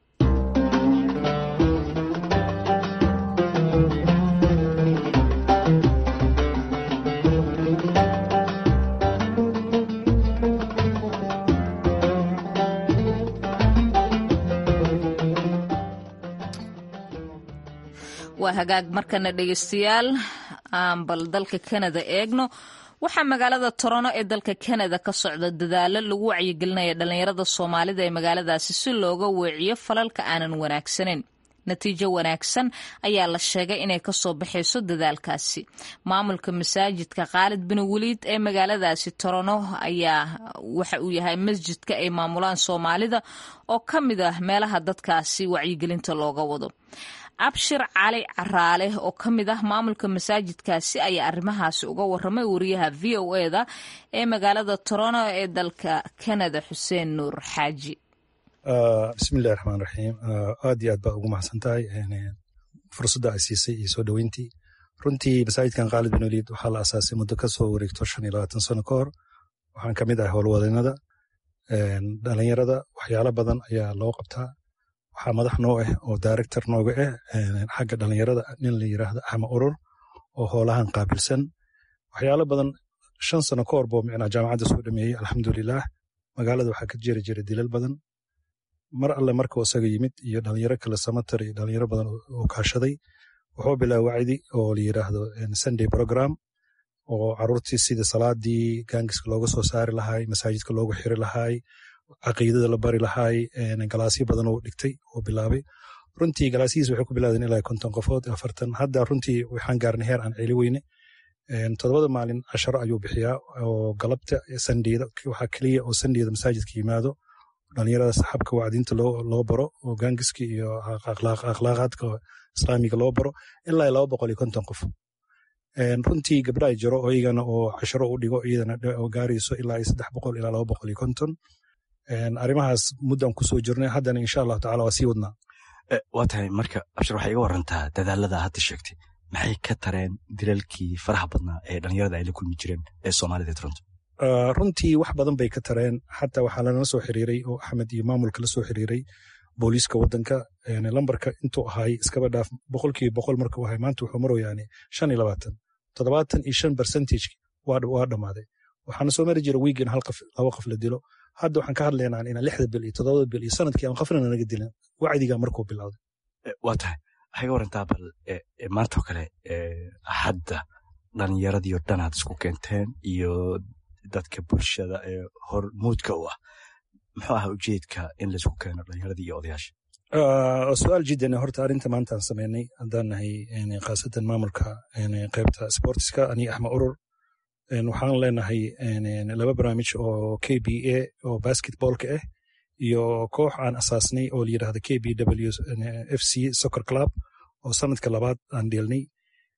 waa hagaag markana dhegeystayaal aan bal dalka kanada eegno waxaa magaalada torono ee dalka kanada ka socda dadaalo lagu wacyigelinaya dhallinyarada soomaalida ee magaaladaasi si looga weeciyo falalka aanan wanaagsaneyn natiijo wanaagsan ayaa la sheegay inay kasoo baxayso dadaalkaasi maamulka masaajidka khaalid bin weliid ee magaaladaasi torono ayaa waxa uu yahay masjidka ay maamulaan soomaalida oo ka mid ah meelaha dadkaasi wacyigelinta looga wado abshir cali caraale oo ka mid ah maamulka masaajidkaasi ayaa arrimahaasi uga waramay wariyaha v o eda ee magaalada torono ee dalka kanada xuseen nuur xaaji bismillahi raxmaan raxiim aad iyo aad baa ugu mahadsan tahay fursadda ay siisay iyo soo dhoweyntii runtii masaajidkan khaalid bin waliid waxaa la asaasay muddo ka soo wareegto shan iyo labaatan sano ka hor waxaan ka mid ahay howlwadeennada dhalinyarada waxyaalo badan ayaa loo qabtaa waxaa madax noo ah oo director nooga ah xagga dhalinyarada nin la yiraahdo axma urur oo hoolahan qaabilsan waxyaalo badan shan sano ka hor boo micnaa jaamacadda soo dhameeyey alxamdulilah magaalada waxaa ka jiri jira dilal badan mar alle markuu isaga yimid iyo dhalinyaro kale samatar iyo dhalinyaro badan oo kaashaday wuxuu bilaaba wacdi oo la yiraahdo sunday program oo caruurtii sida salaadii gaangiska looga soo saari lahaay masaajidka loogu xiri lahaay caqiidada la bari lahaay galaasyo badan oo dhigtay oo bilaabay runtii galaasyihiis waxay ku bilaadeen ilaa konton qofood afartan hadda runtii waxaan gaarnay heer aan celi weyne todobada maalin casharo ayuu bixiyaa oo galabta sandeyda waxaa keliya oo sandeyda masaajidka yimaado dhalinyarada saxaabka wacdiinta loo baro oo gaangiska iyo akhlaaqaadka islaamiga loo baro ilaa laba boqol iyo konton qof runtii gabdha ay jiro oo iyagana oo casharo u dhigo iyadana gaarayso ilaa saddex boqol ilaa laba boqol iyo konton arrimahaas muddan kusoo jirnay haddana insha allahu tacala waa sii wadnaa waa tahay marka abshir waxay iga warantaa dadaalada hadda sheegtay maxay ka tareen dilalkii faraha badnaa ee dhalinyarada ay la kulmi jireen ee soomaalida ee toronto runtii wax badan bay ka tareen xataa waxaa lanala soo xiriiray oo axmed iyo maamulka la soo xiriiray booliiska waddanka lambarka intuu ahaay iskaba dhaaf boqolkiiba boqol markuu ahay maanta wuxuu maroyaane shan iyo labaatan toddobaatan iyo shan percentage waa dhammaaday waxaana soo mari jira wiig in hal qof laba qof la dilo hadda waxaan ka hadlaynaa inaan lixda bil iyo toddobada bil iyo sanadkii aan qofna naga dilin wacdiga markuu bilowday waa tahay waxay ga warantaa bal maantoo kale hadda dhalinyaradii oo dhan aad isku keenteen iyo dadka bulshada ee hormuudka u ah muxuu ahaa ujeedka in laisku keeno dhalinyaradii iyo odayaasha su-aal jiddan horta arrinta maanta aan sameynay haddaan nahay khaasatan maamulka qaybta sportiska aniga axmed urur waxaan leenahay laba barnaamij oo k b a oo basketballka ah iyo koox aan asaasnay oo la yidhahda k b w f c soccer club oo sanadka labaad aan dheelnay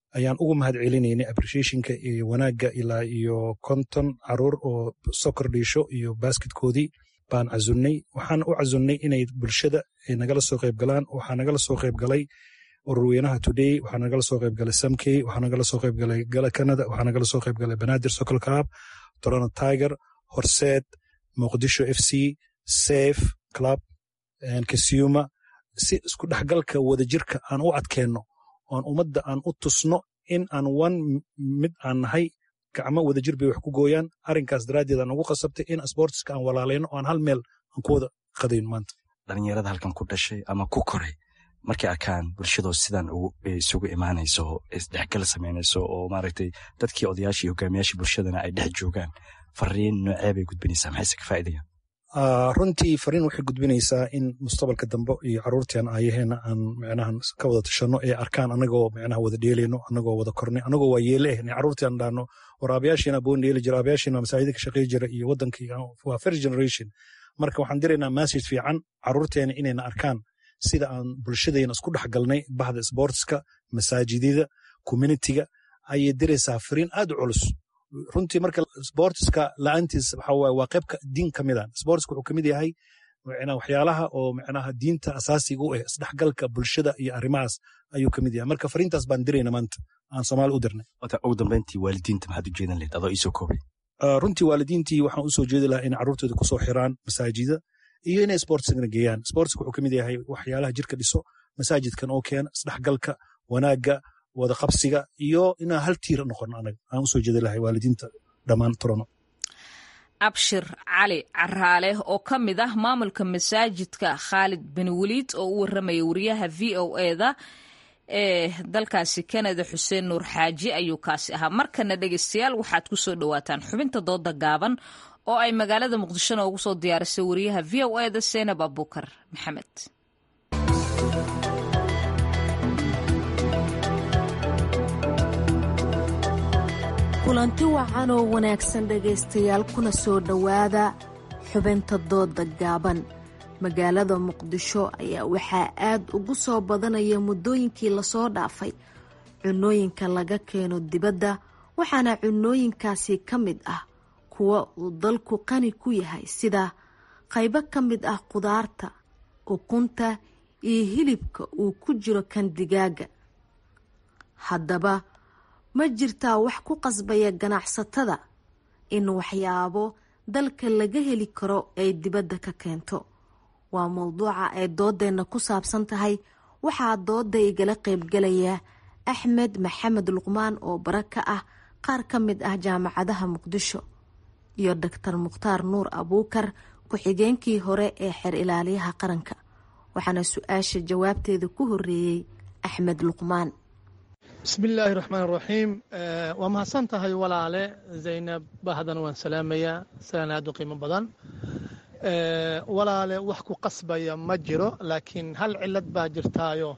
ayaan ugu mahad celinaynay appreciationka iyo wanaagga ilaa iyo konton caruur oo sokor dhiisho iyo basketkoodii baan casunnay waxaan u casunnay inay bulshada nagala soo qayb galaan waxaa nagala soo qayb galay ururweynaha today waxaa nagala soo qayb galay samkey waxaa nagala soo qayb galay gala canada waxaa nagala soo qayb galay banaadir socol club toronto tiger horseed muqdisho f c safe club kasiuma si isku dhexgalka wadajirka aan u adkeenno oon ummadda aan u tusno in aan wan mid aan nahay gacmo wadajir bay wax ku gooyaan arrinkaas daraaddeed aan ugu qasabtay in sportiska aan walaalayno oo aan hal meel aan ku wada qadayno maanta dhalinyarada halkan ku dhashay ama ku koray markay arkaan bulshadoo sidan isugu imaanayso isdhexgal samaynayso oo maaragtay dadkii odayaashii iyo hogaamiyaashii bulshadana ay dhex joogaan fariin noocee bay gudbinaysaa maxayse ka faa'iidayaan runtii fariin waxay gudbinaysaa in mustaqbalka dambe iyo caruurtian ayaheena aan micnaha ka wada tashanno ee arkaan anagoo micnaha wada dheelayno anagoo wada kornay anagoo waa yeele ehna caruurtian dhaano war aabayaashiina boon dheeli jira aabayaashiina masaajida ka shaqey jira iyo wadankii waa first generation marka waxaan diraynaa message fiican caruurteena inayna arkaan sida aan bulshadeena isku dhex galnay bahda sportska masaajidada communitiga ayay diraysaa fariin aad u culus runtii marka sportska la'aantiis waxa waaye waa qayb diin ka mida sportska wuxuu ka mid yahay waxyaalaha oo micnaha diinta asaasiga u ah isdhexgalka bulshada iyo arrimahaas ayuu ka mid yahay marka fariintaas baan dirayna maanta aan soomaali u dirnay ugu dambeyntii waalidiinta maxaad u jeedan lahayd adoo iisoo koobay runtii waalidiintii waxaan usoo jeedi lahaa in carruurtooda kusoo xiraan masaajida iyo inay sportsgana geeyaan sportska wuxuu ka mid yahay waxyaalaha jirka dhiso masaajidkan oo keena isdhexgalka wanaagga wada qabsiga iyo inaan hal tiir noqon anaga aan usoo jeedi lahay waalidiinta dhammaan torono abshir cali caraale oo ka mid ah maamulka masaajidka khaalid bin weliid oo u waramaya wariyaha v o eda ee dalkaasi kanada xuseen nuur xaaji ayuu kaasi ahaa markana dhegeystayaal waxaad ku soo dhowaataan xubinta dooda gaaban oo ay magaalada muqdishona ugu soo diyaarisay wariyaha v o eda seenab abukar maxamed kulanti wacan oo wanaagsan dhegaystayaal kuna soo dhowaada xubinta dooda gaaban magaalada muqdisho ayaa waxaa aad ugu soo badanaya muddooyinkii lasoo dhaafay cunooyinka laga keeno dibadda waxaana cunooyinkaasi ka mid ah kuwa uu dalku qani ku yahay sida qaybo ka mid ah qudaarta ukunta iyo hilibka uu ku jiro kan digaaga haddaba ma jirtaa wax ku qasbaya ganacsatada in waxyaabo dalka laga heli karo ay dibadda ka keento waa mowduuca ay doodeenna ku saabsan tahay waxaa dooda igala qaybgalaya axmed maxamed luqmaan oo bara ka ah qaar ka mid ah jaamacadaha muqdisho iyo doctor mukhtaar nuur abuukar ku-xigeenkii hore ee xeer ilaaliyaha qaranka waxaana su-aasha jawaabteeda ku horeeyey axmed luqmaan bismillaahi raxmaan raxiim waa mahadsan tahay walaale zaynab bahdan waan salaamayaa salaan aad u qiimo badan walaale wax ku qasbaya ma jiro laakiin hal cilad baa jirtaayo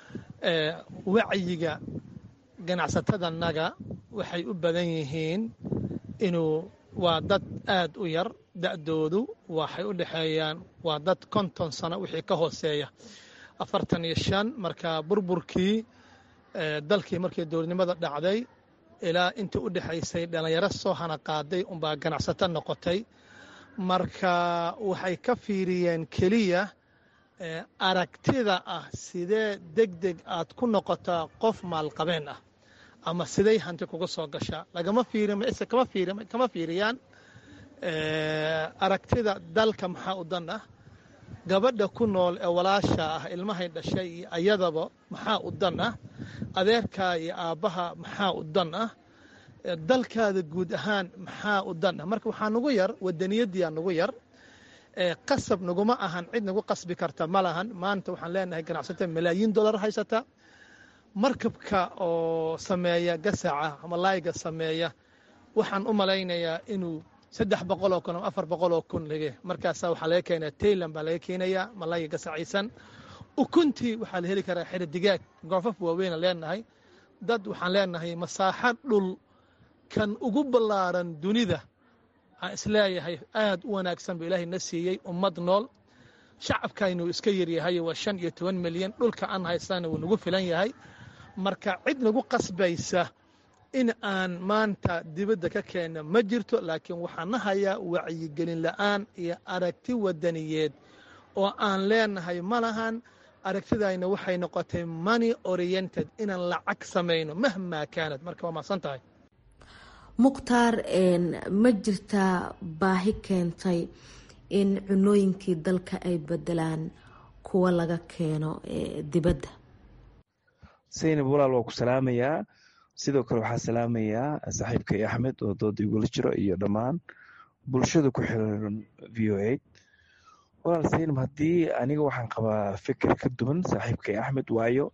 wacyiga ganacsatadanaga waxay u badan yihiin inuu waa dad aad u yar da'doodu waxay u dhexeeyaan waa dad konton sano wixii ka hooseeya afartan iyo shan marka burburkii dalkii markii dowladnimada dhacday ilaa intii u dhexaysay dhallinyaro soo hana qaaday unbaa ganacsato noqotay marka waxay ka fiiriyeen keliya aragtida ah sidee deg deg aad ku noqotaa qof maalqabeen ah ama siday hanti kuga soo gashaa lagama fiirise kama fiiri kama fiiriyaan aragtida dalka maxaa u dan ah gabadha ku nool ee walaasha ah ilmahay dhashay iyo ayadaba maxaa u dan ah adeerkaa iyo aabbaha maxaa u dan ah dalkaada guud ahaan maxaa u dan ah marka waxaa nugu yar wadaniyadiyaa nugu yar qasab naguma ahan cid nagu qasbi karta ma lahan maanta waxaan leenahay ganacsato malaayiin dollar haysata markabka oo sameeya gasaca ama laayga sameeya waxaan u malaynayaa inuu saddex boqoloo kun ama afar boqoloo kun lage markaasaa waxaa laga keenaya tayland baa laga keenayaa malayga gasaciisan ukuntii waxaa la heli karaa xero digaag goofaf waaweyna leenahay dad waxaan leenahay masaaxo dhul kan ugu ballaaran dunida aan isleeyahay aad u wanaagsan buu ilaahay na siiyey ummad nool shacabkaynuu iska yaryahay waa shan iyo toban milyan dhulka aan haystana wuu nagu filan yahay marka cid nagu qasbaysa in aan maanta dibadda ka keenno ma jirto laakiin waxaan na hayaa wacyigelin la'aan iyo aragti wadaniyeed oo aan leenahay ma lahan aragtidayna waxay noqotay money oriented inaan lacag samayno mahmaa kaanad marka waa mahadsan tahay mukhtaar ma jirtaa baahi keentay in cunooyinkii dalka ay bedelaan kuwa laga keeno dibadda saynab walaal waa ku salaamayaa sidoo kale waxaa salaamayaa saaxiibkay axmed oo dooda igula jiro iyo dhammaan bulshada ku xiran v o a walaal saynab haddii aniga waxaan qabaa fikir ka duwan saaxiibkay axmed waayo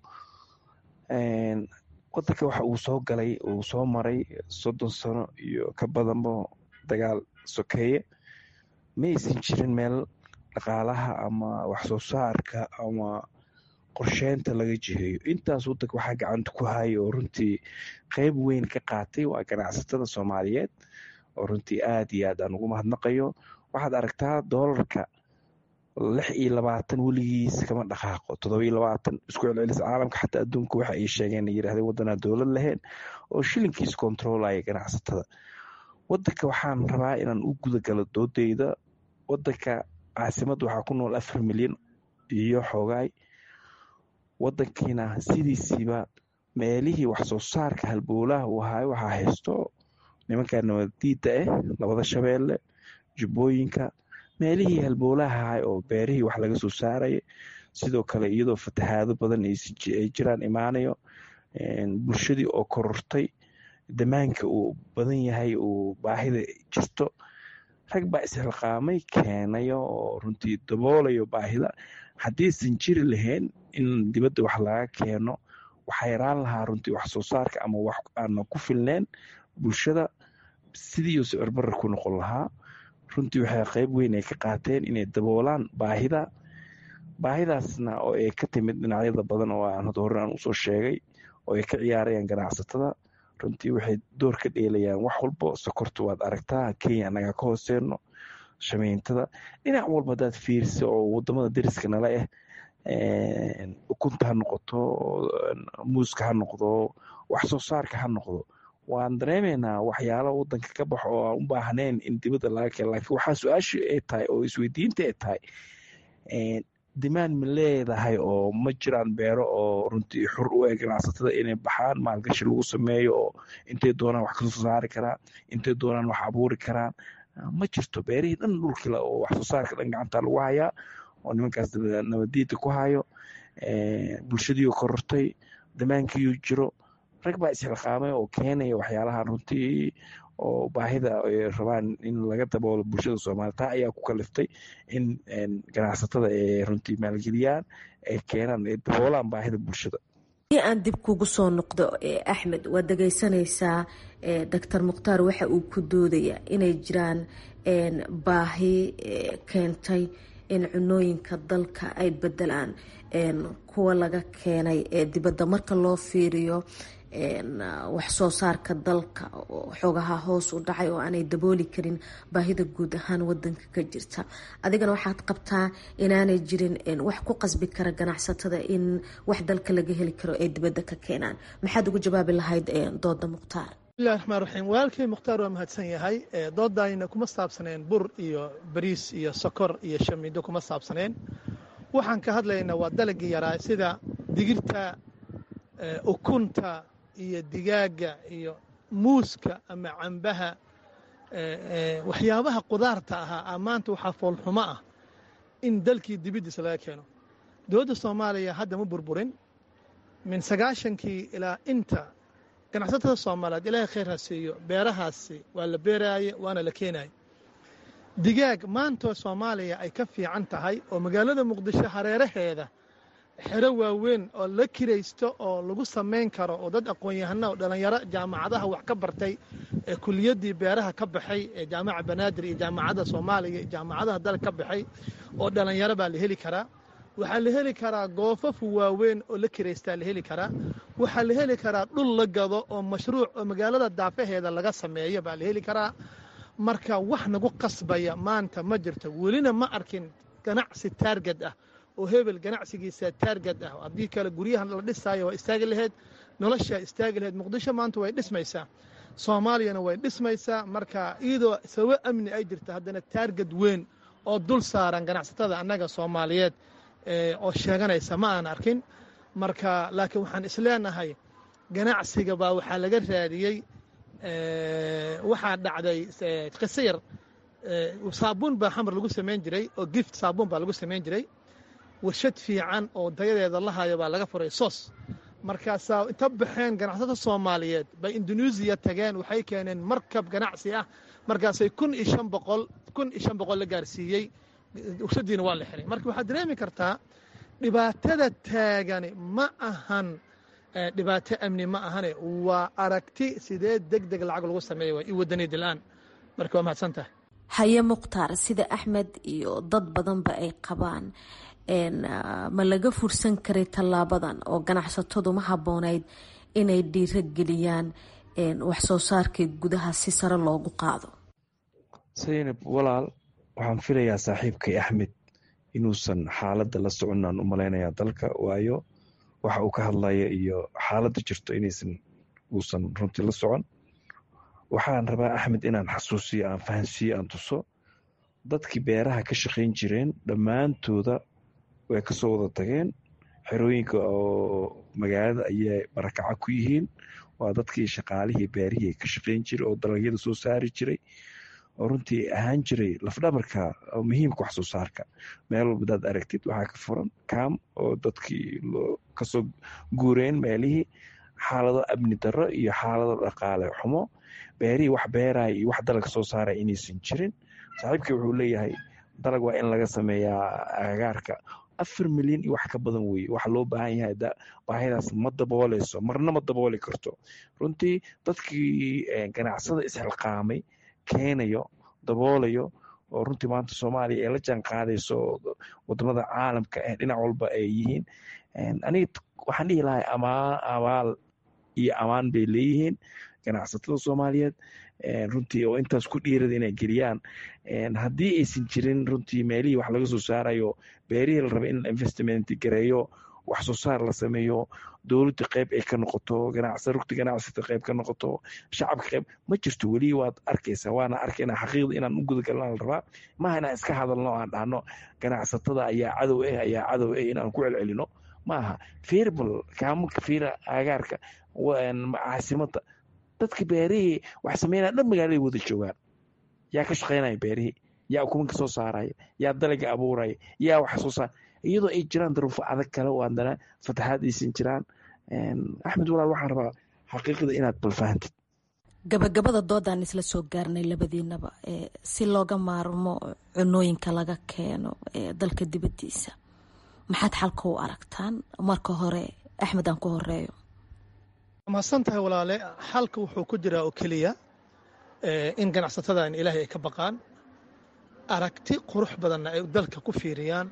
wadanka waxa uu soo galay uu soo maray soddon sano iyo ka badanba dagaal sokeeye ma aysan jirin meel dhaqaalaha ama waxsoo saarka ama qorsheynta laga jiheeyo intaas wadanka waxaa gacanta ku haya oo runtii qeyb weyn ka qaatay waa ganacsatada soomaaliyeed oo runtii aad iyo aad aan ugu mahadnaqayo waxaad aragtaa doolarka lix iyo labaatan weligiis kama dhaqaaqo todoba iyo labaatan isku celcelis caalamka xataa adduunka waxa ay sheegeen ay yidhahdeen waddanaa dowlad lahayn oo shilinkiis kontroolaya ganacsatada wadanka waxaan rabaa inaan u gudagalo doodeyda wadanka caasimadda waxaa ku nool afar milyan iyo xoogaay wadankiina sidiisiiba meelihii waxsoo saarka halbowlaha uu ahaay waxaa haysto nimanka nabadiida ah labada shabeelle jubbooyinka meelihii halbowlaha ahay oo beerihii wax laga soo saaraya sidoo kale iyadoo fatahaado badan ay jiraan imaanayo bulshadii oo korortay damaanka uu badan yahay uu baahida jirto rag baa isxilqaamay keenayo oo runtii daboolayo baahida haddiisan jiri lahayn in dibadda wax laga keeno waxaa yaraan lahaa runtii wax soo saarka ama wax aana ku filneen bulshada sidiiuu sicirbarra ku noqon lahaa runtii waxay qeyb weyn ay ka qaateen inay daboolaan baahida baahidaasna oo ay ka timid dhinacyada badan oo aan hore aan usoo sheegay oo ay ka ciyaarayaan ganacsatada runtii waxay door ka dheelayaan wax walbo sokorta waad aragtaa kenya anaga ka hooseeno shameyntada dhinac walba hadaad fiirisa oo wadamada dariska nala ah ukunta ha noqoto muuska ha noqdo wax soo saarka ha noqdo waan dareemaynaa waxyaalo wadanka ka baxo oo aan u baahnayn in dibadda laga keeno laakiin waxaa su-aasha ay tahay oo isweydiinta ay tahay dimaan ma leedahay oo ma jiraan beero oo runtii xur u eg ganacsatada inay baxaan maalgashi lagu sameeyo oo intay doonaan wax kasoo saari karaan intay doonaan wax abuuri karaan ma jirto beerihii dhan dhulkila oo wax soo saarka dhan gacanta lagu hayaa oo nimankaas nabadiida ku hayo bulshadiioo korortay damaankiiuu jiro rag baa isxilqaamay oo keenaya waxyaalaha runtii oo baahida ay rabaan in laga daboolo bulshada soomaliya taa ayaa ku kaliftay in ganacsatada ay runtii maalgeliyaan ay keenaan ay daboolaan baahida bulshada haddii aan dib kugu soo noqdo axmed waad dhegeysanaysaa doctor mukhtaar waxa uu ku doodaya inay jiraan baahi keentay in cunooyinka dalka ay bedelaan kuwa laga keenay ee dibadda marka loo fiiriyo wax soo saarka dalka oo xoogaha hoos u dhacay oo aanay dabooli karin baahida guud ahaan wadanka ka jirta adigana waxaad qabtaa inaanay jirin wax ku qasbi kara ganacsatada in wax dalka laga heli karo ay dibadda ka keenaan maxaad ugu jawaabi lahayd dooda mukhtaar bismillahi raxmaan raxiim walaalkay mukhtaar waa mahadsan yahay doodayna kuma saabsaneen bur iyo bariis iyo sokor iyo shamiindo kuma saabsaneen waxaan ka hadlaynaa waa dalagii yaraa sida digirta ukunta iyo digaaga iyo muuska ama cambaha waxyaabaha qudaarta ahaa maanta waxaa foolxumo ah in dalkii dibiddiisa laga keeno dowladda soomaaliya hadda ma burburin min sagaashankii ilaa inta ganacsatada soomaaliyeed ilaahay khayr ha siiyo beerahaasi waa la beeraaye waana la keenaye digaag maantoo soomaaliya ay ka fiican tahay oo magaalada muqdisho hareeraheeda xero waaweyn oo la kiraysto oo lagu samayn karo oo dad aqoon-yahana oo dhallinyaro jaamacadaha wax ka bartay ee kuliyaddii beeraha ka baxay ee jaamaca banaadir iyo jaamacadda soomaaliya iyo jaamacadaha dalka ka baxay oo dhallinyaro baa la heli karaa waxaa la heli karaa goofafu waaweyn oo la kiraystaa la heli karaa waxaa la heli karaa dhul la gado oo mashruuc oo magaalada daafaheeda laga sameeyo baa la heli karaa marka wax nagu qasbaya maanta ma jirto welina ma arkin ganacsi taarged ah oo hebel ganacsigiisa taarged ah haddii kale guryahan la dhisaayo waa istaagi lahayd noloshaa istaagi lahayd muqdisho maanta way dhismaysaa soomaaliyana way dhismaysaa marka iyadoo sababo amni ay jirta haddana taarged weyn oo dul saaran ganacsatada annaga soomaaliyeed oo sheeganaysa ma aan arkin marka laakiin waxaan isleenahay ganacsiga baa waxaa laga raadiyey waxaa dhacday qiso yar saabuun baa xamar lagu samayn jiray oo gift saabuun baa lagu samayn jiray warshad fiican oo dayadeeda la hayo baa laga furay sos markaasaa inta baxeen ganacsatada soomaaliyeed bay induneisiya tageen waxay keeneen markab ganacsi ah markaasay kun iyo shan boqol kun iyo shan boqol la gaarsiiyey warshadiina waa la xiray marka waxaad dareemi kartaa dhibaatada taagani ma ahan dhibaato amni ma ahane waa aragti sidee deg deg lacag lagu sameeya waa i wadaniyad la-aan marka waa mahadsan tahay haye mukhtaar sida axmed iyo dad badanba ay qabaan ma laga fursan karay tallaabadan oo ganacsatadu ma habboonayd inay dhiirageliyaan wax soo saarkii gudaha si sare loogu qaado saynab walaal waxaan filayaa saaxiibkay axmed inuusan xaaladda la soconaan u malaynayaa dalka waayo waxa uu ka hadlaya iyo xaaladda jirto inaysan uusan runtii la socon waxaan rabaa axmed inaan xasuusiyo aan fahansiiyo aan tuso dadkii beeraha ka shaqayn jireen dhammaantooda way kasoo wada tageen xerooyinka oo magaalada ayay barakaca ku yihiin waa dadkii shaqaalihii beerihii ka shaqayn jiray oo dalagyada soo saari jiray oo runtii ahaan jiray lafdhabarka muhiimka wax soo saarka meel walba hadaad aragtid waxaa ka furan kaam oo dadkii kasoo guureen meelihii xaalado amni darro iyo xaalado dhaqaale xumo beerihii wax beeraya iyo wax dalag soo saaraya inaysan jirin saaxiibkii wuxuu leeyahay dalag waa in laga sameeyaa agagaarka afar milyan iyo wax ka badan weye waxa loo baahan yahay baahidaas ma dabooleyso marna ma dabooli karto runtii dadkii ganacsada isxilqaamay keenayo daboolayo oo runtii maanta soomaaliya ee la jaan qaadayso wadamada caalamka ee dhinac walba ay yihiin aniga waxaan dhihi lahay amaan abaal iyo amaan bay leeyihiin ganacsatada soomaaliyeed runtii oo intaas ku dhiirada inay geliyaan haddii aysan jirin runtii meelihii wax laga soo saarayo beerihii la raba in investment gareeyo wax soo saar la sameeyo dowladda qayb ay ka noqoto rugta ganacsata qayb ka noqoto shacabka qayb ma jirto weli waad arkaysaa waana arkayna xaqiiqda inaan u gudagalna la rabaa maaha inaan iska hadalno aan dhahno ganacsatada ayaa cadow ah ayaa cadow ah inaan ku celcelino maaha firbal kaamunka fiira agaarka caasimada dadka beerihii wax sameynaya dhan magaaladay wada joogaan yaa ka shaqaynaya beerihii yaa ukumanka soo saaraya yaa dalaga abuuraya yaa wax soo saar iyadoo ay jiraan daruufo adag kale oo haddana fataxaad aysan jiraan axmed walaal waxaan rabaa xaqiiqda inaad balfahantid gabagabada doodaan isla soo gaarnay labadiinaba si looga maarmo cunooyinka laga keeno dalka dibadiisa maxaad xalka u aragtaan marka hore axmed aan ku horeeyo mahadsan tahay walaale xalka wuxuu ku jiraa oo keliya in ganacsatadan ilaahay ay ka baqaan aragti qurux badanna ay dalka ku fiiriyaan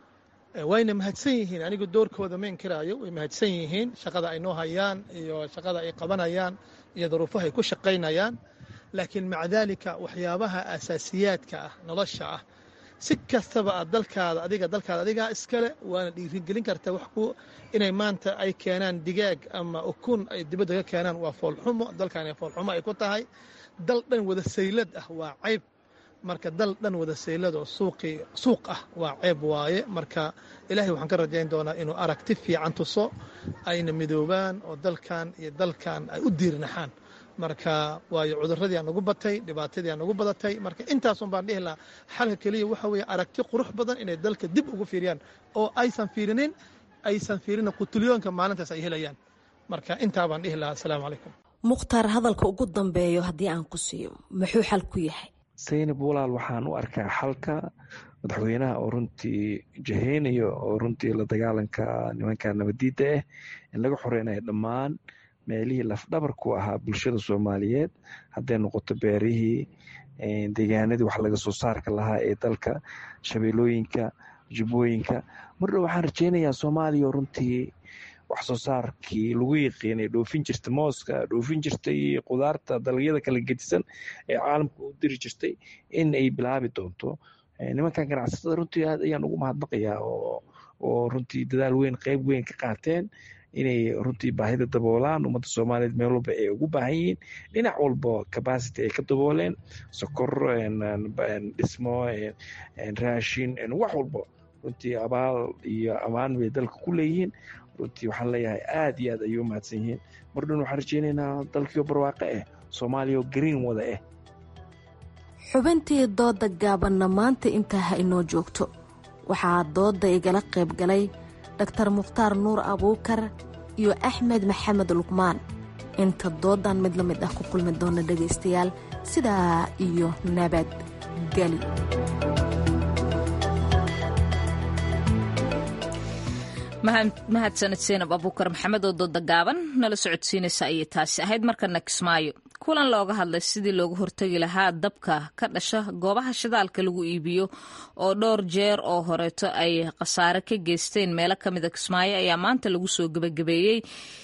wayna mahadsan yihiin anigu doorkooda ma inkiraayo way mahadsan yihiin shaqada ay noo hayaan iyo shaqada ay qabanayaan iyo daruufaha ay ku shaqaynayaan laakiin maca daalika waxyaabaha asaasiyaadka ah nolosha ah si kastaba aad dalkaada adiga dalkaada adigaa iskale waana dhiirigelin kartaa wax ku inay maanta ay keenaan digaag ama ukun ay dibadda ka keenaan waa foolxumo dalkaani foolxumo ay ku tahay dal dhan wada saylad ah waa cayb marka dal dhan wada saylad oo suuqii suuq ah waa ceeb waaye marka ilaahay waxaan ka rajayn doonaa inuu aragti fiican tuso ayna midoobaan oo dalkan iyo dalkan ay u diirnaxaan marka waayo cuduradii aan nagu batay dhibaatadii aan nagu badatay marka intaasun baan dhihi lahaa xalka keliya waxa weeye aragti qurux badan inay dalka dib ugu fiiriyaan oo aysan fiirinin aysan fiirinin qutulyoonka maalintaas ay helayaan marka intaa baan dhihi lahaa asalaamu calaykum mukhtaar hadalka ugu dambeeyo haddii aan ku siiyo muxuu xal ku yahay saynab walaal waxaan u arkaa xalka madaxweynaha oo runtii jaheynayo oo runtii la dagaalanka nimanka nabadiidda ah in laga xoreynayo dhammaan meelihii lafdhabar ku ahaa bulshada soomaaliyeed hadday noqoto beerihii deegaanadii wax laga soo saarka lahaa ee dalka shabeelooyinka jubbooyinka mardhow waxaan rajeynayaa soomaaliya oo runtii wax soo saarkii lagu yiqiinay dhoofin jirta mooska dhoofin jirtay qudaarta dalagyada kala gedisan ee caalamka u diri jirtay in ay bilaabi doonto nimankan ganacsatada runtii aad ayaan ugu mahadnaqayaa oo oo runtii dadaal weyn qeyb weyn ka qaateen inay runtii baahida daboolaan ummadda soomaaliyeed meel walba ay ugu baahan yihiin dhinac walba capacity ay ka dabooleen sokor dhismo raashin wax walba runtii abaal iyo amaan bay dalka ku leeyihiin runtii waxaan leeyahay aad iyo aad ayay u mahadsan yihiin mar dhan waxaan rajeynaynaa dalkiio barwaaqo ah soomaaliya oo green wada ah xubintii dooda gaabanna maanta intaa ha inoo joogto waxaa dooda igala qayb galay daktar mukhtaar nuur abuukar iyo axmed maxamed luqmaan inta doodan mid la mid ah ku kulmi doona dhegaystayaal sidaa iyo nabad geli mahadsaned seenab abuukar maxamed oo dooda gaaban nala socodsiinaysa ayay taasi ahayd markana kismaayo kulan looga hadlay sidii looga hortegi lahaa dabka ka dhasha goobaha shidaalka lagu iibiyo oo dhowr jeer oo horeeto ay khasaare ka geysteen meelo ka mida kismaayo ayaa maanta lagu soo gebagabeeyey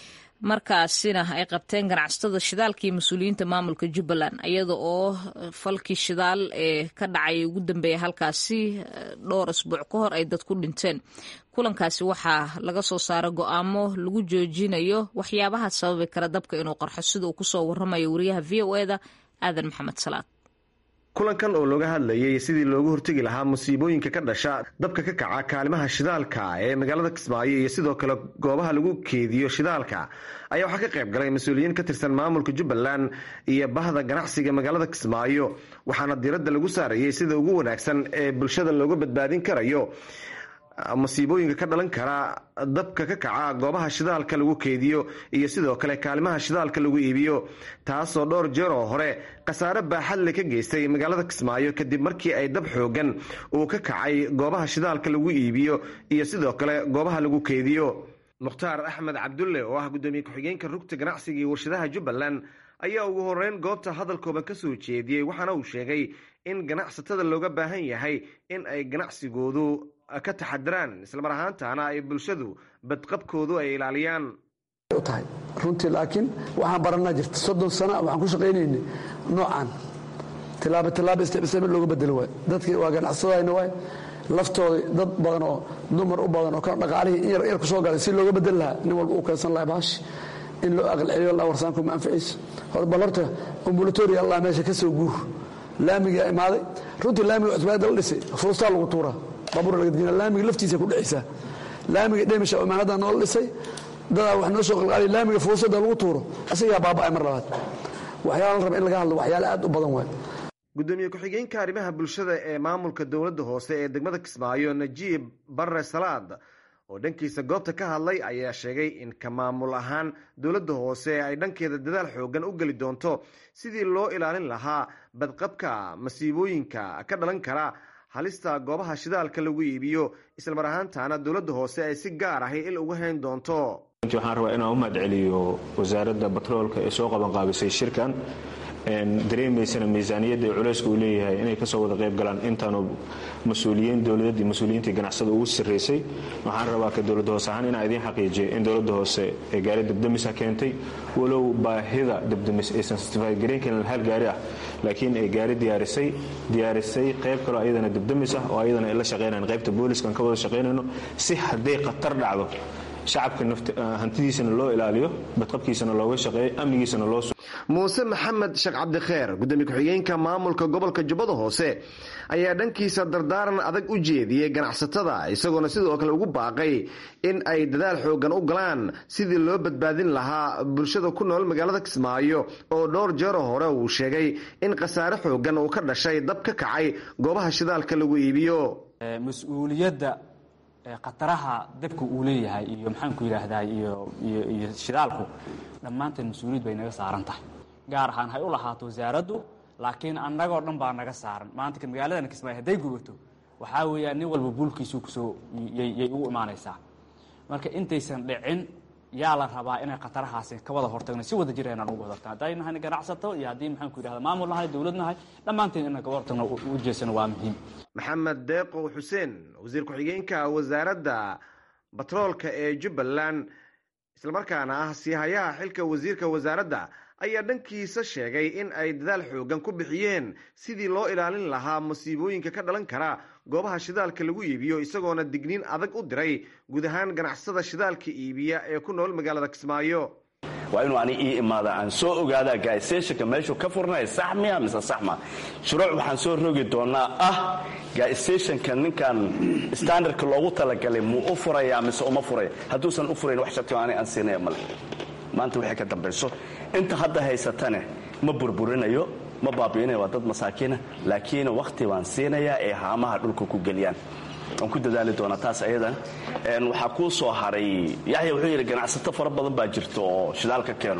markaasina ay qabteen ganacsatada shidaalka iyo mas-uuliyiinta maamulka jubbaland iyada oo falkii shidaal ee ka dhacay ugu dambeeya halkaasi dhowr asbuuc ka hor ay dad ku dhinteen kulankaasi waxaa laga soo saaray go-aamo lagu joojinayo waxyaabaha sababi kara dabka inuu qarxo sida uu kusoo waramayo wariyaha v o eda aadan maxamed salaad kulankan oo looga hadlayay sidii loogu hortegi lahaa musiibooyinka ka dhasha dabka ka kaca kaalimaha shidaalka ee magaalada kismaayo iyo sidoo kale goobaha lagu keediyo shidaalka ayaa waxaa ka qayb galay mas-uuliyiin ka tirsan maamulka jubbaland iyo bahda ganacsiga magaalada kismaayo waxaana diiradda lagu saarayay sida ugu wanaagsan ee bulshada looga badbaadin karayo masiibooyinka ka dhalan kara dabka ka kaca goobaha shidaalka lagu keediyo iyo sidoo kale kaalimaha shidaalka lagu iibiyo taasoo dhowr jeer oo hore khasaare baaxadle ka geystay magaalada kismaayo kadib markii ay dab xoogan uu ka kacay goobaha shidaalka lagu iibiyo iyo sidoo kale goobaha lagu keediyo mukhtaar axmed cabdulle oo ah guddoomiye ku-xigeenka rugta ganacsiga iyo warshadaha jubbaland ayaa ugu horeyn goobta hadalkooda ka soo jeediyey waxaana uu sheegay in ganacsatada looga baahan yahay in ay ganacsigoodu ka taxadiraan islamar ahaantaana ay bulshadu badqabkoodu ay ilaaliyaan tahay runtii laakiin waxaan baranaa jirta soddon sana waxaan ku shaqaynaynay noocan tilaabo tilaabo isticmaal looga bedelo waay dadkii waa ganacsadayna waay laftooda dad badan oo dumar u badan oo ka dhaqaalihii in yar yar ku soo galay si looga bedeli lahaa nin walba uu keensan lahaa baashi in loo aqal celiyo la warsaanku ma anficiiso bal horta ambulatoria allah meesha ka soo guur laamigaa imaaday runtii laamiga cusbaada la dhisay fuustaa lagu tuuraa baabuur laga dejina laamiga laftiisa ku dhexaysaa laamiga dhemisha imaanada noola dhisay dadaa wax noo soo qalqaaliya laamiga fuusada lagu tuuro asigaa baaba'ay mar labaad waxyaala la raba in laga hadlo waxyaale aad u badan waay gudoomiye ku-xigeenka arrimaha bulshada ee maamulka dowladda hoose ee degmada kismaayo najiib barre salaad oo dhankiisa goobta ka hadlay ayaa sheegay in ka maamul ahaan dowladda hoose ay dhankeeda dadaal xoogan u geli doonto sidii loo ilaalin lahaa badqabka masiibooyinka ka dhalan kara halista goobaha shidaalka lagu iibiyo islamar ahaantaana dowladda hoose ay si gaar ahi il uga hayn doonto waxaan rabaa inaan u mahadceliyo wasaaradda batroolka ee soo qabanqaabisay shirkan dareemaysana miisaaniyadda culeyska uu leeyahay inay kasoo wada qayb galaan intaanu mas-uuliyiin dowladadii mas-uuliyiintii ganacsada ugu sarreysay waxaan rabaa ka dowladda hoose ahaan inaan idiin xaqiijiyo in dowladda hoose ee gaari dabdamisa keentay walow baahida dabdamis aysan stifagareyn karin hal gaari ah laakiin ay gaari diyaarisay diyaarisay qayb kaloo ayadana dabdamis ah oo ayadana ay la shaqaynayan qaybta booliskan ka wada shaqaynayno si hadday khatar dhacdo shacabka hantidiisana loo ilaaliyo badqabkiisana looga shaqeeyo amnigiisana loo muuse maxamed sheekh cabdikheer gudoomiye ku-xigeenka maamulka gobolka jubbada hoose ayaa dhankiisa dardaaran adag u jeediyey ganacsatada isagoona sidoo kale ugu baaqay in ay dadaal xoogan u galaan sidii loo badbaadin lahaa bulshada ku nool magaalada kismaayo oo dhowr jeero hore uu sheegay in khasaare xoogan uu ka dhashay dab ka kacay goobaha shidaalka lagu iibiyo mas-uuliyadda khataraha dabka uu leeyahay iyo maxaanku yidhaahdaa iyo iyo shidaalku dhammaanteen mas-uuliyad bay naga saaran tahay gaar ahaan hay u lahaato wasaaraddu laakiin annagoo dhan baa naga saaran maanta magaaladan kismaayo hadday gubato waxaa weeyaan nin walba buulkiisu kusoo yay ugu imaanaysaa marka intaysan dhicin yaa la rabaa inay khatarahaasi ka wada hortagno si wada jira inaan uga hortagno hadday nahay ganacsato iyo haddii maxaanku yidhahda maamul nahay dowlad nahay dhammaanteen inaan kaga hortagno u jeesano waa muhiim maxamed deeqow xuseen wasiir ku-xigeenka wasaaradda batroolka ee jubbaland islamarkaana ah siihayaha xilka wasiirka wasaaradda ayaa dhankiisa sheegay in ay dadaal xoogan ku bixiyeen sidii loo ilaalin lahaa masiibooyinka ka dhalan kara goobaha shidaalka lagu iibiyo isagoona digniin adag u diray guud ahaan ganacsada shidaalka iibiya ee ku nool magaalada kismaayo waa inuu ani ii imaada aan soo ogaadaa gaaistationka meeshuu ka furnaya sax miya mise sax ma shuruuc waxaan soo rogi doonaa ah gaaistationka ninkan standardka loogu talagalay muu u furayaa mise uma furaya hadduusan u furayn wax sharti ani aan siinaya male maanta waxay ka dambayso inta hadda haysatane ma burburinayo ma baabi'inayo waa dad masaakiina laakiin wakhti baan siinayaa ee haamaha dhulka ku geliyaan waan ku dadaali doonaa taas ayadan waxaa kuu soo haray yaxya wuxuu yidhi ganacsato fara badan baa jirta oo shidaal ka keeno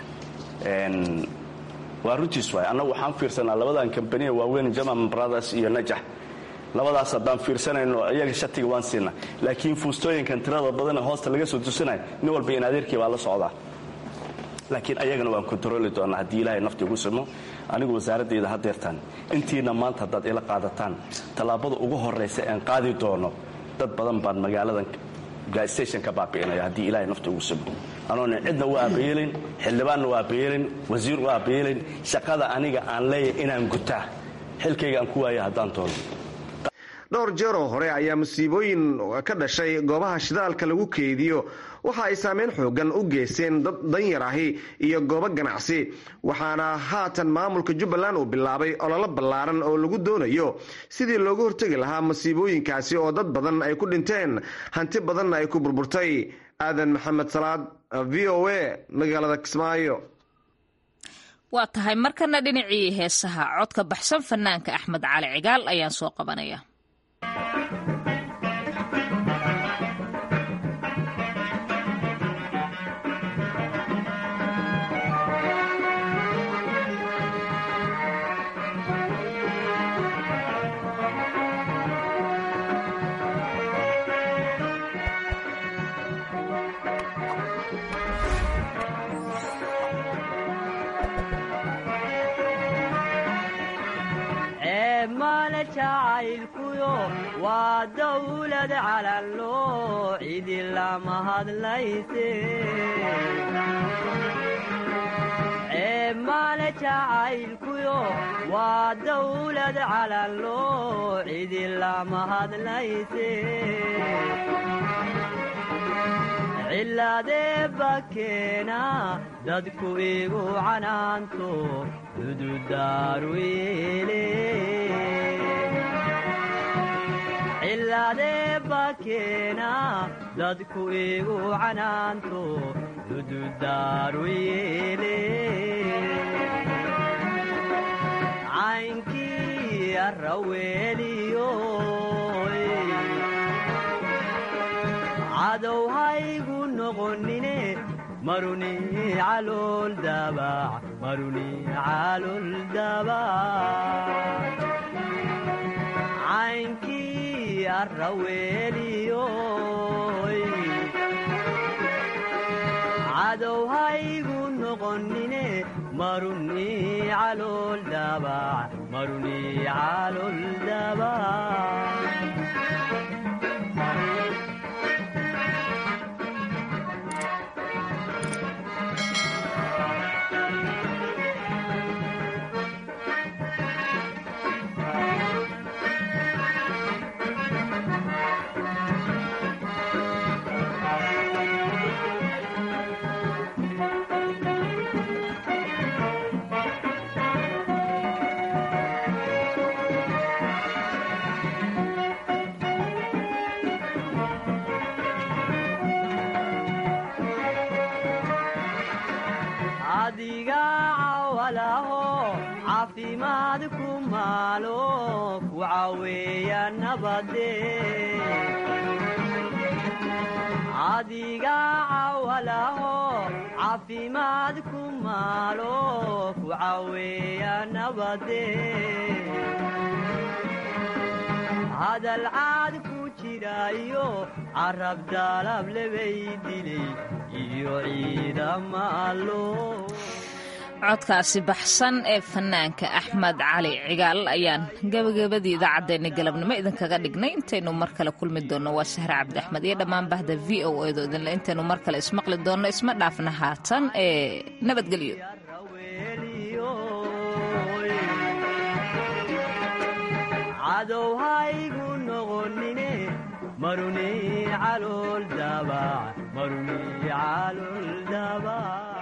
waa runtiis waay annagu waxaan fiirsanaa labadan kambaniya waaweyn jaman brothers iyo najax labadaas haddaan fiirsanayno iyaga shatiga waan siinaa laakiin fuustooyinkan tirada badan ee hoosta laga soo tusinayo nin walba in adeerkii baa la socdaa laakiin ayagana waan kontarooli doonaa haddii ilaahay nafti ugu simo anigu wasaaradayda hadeertaan intiina maanta haddaad ila qaadataan tallaabada ugu horraysa aan qaadi doono dad badan baan magaaladan gaastation ka baabi'inaya haddii ilaahay nafti ugu simo anoona cidna u aabayeelin xildhibaanna u aabayeelin wasiir u aabayeelin shaqada aniga aan leeyahay inaan gutaa xilkayga aan ku waaya haddaan doono dhowr jeer oo hore ayaa musiibooyin ka dhashay goobaha shidaalka lagu keediyo waxa ay saameyn xoogan u geysteen dad danyar ahi iyo goobo ganacsi waxaana haatan maamulka jubbaland uu bilaabay ololo ballaaran oo lagu doonayo sidii looga hortegi lahaa masiibooyinkaasi oo dad badan ay ku dhinteen hanti badanna ay ku burburtay aadan maxamed salaad v o a magaalada kismaayo waa tahay markana dhinacii heesaha codka baxsan fanaanka axmed cali cigaal ayaan soo qabanaya male jacaylkuyo waa dawlad calanloo cidi lama hadlayse male jacaylkuyo waa dawlad calanloo cidi lama hadlayse cilaadee bakeena dadku igu canaanto dududaaruyeele cilaadee bakeena dadku igu canaanto dududaaruyeele caynkii arraweeliyo cadow haygu noqonine maruni calool dabac maruni calool dabac caynkii arraweeliyo cadow haygu noqonine maruni calool dabac maruni calool dabac adiga cawalaho caafimaad ku maalo ku caweeya nabade adiga cawalaho caafimaad ku maalo ku caweeya nabade hadal caad ku jirayo carab daalab lebay dilay iyo ciidama allo codkaasi baxsan ee fanaanka axmed cali cigaal ayaan gabagabadii idaacaddeenna galabnimo idinkaga dhignay intaynu mar kale kulmi doonno waa sahre cabdi axmed iyo dhammaan bahda v o edo idinle intaynu mar kale ismaqli doonno isma dhaafna haatan ee nabadgelyo cadow haygu noqonine maruni calool daabac maruni calool daabac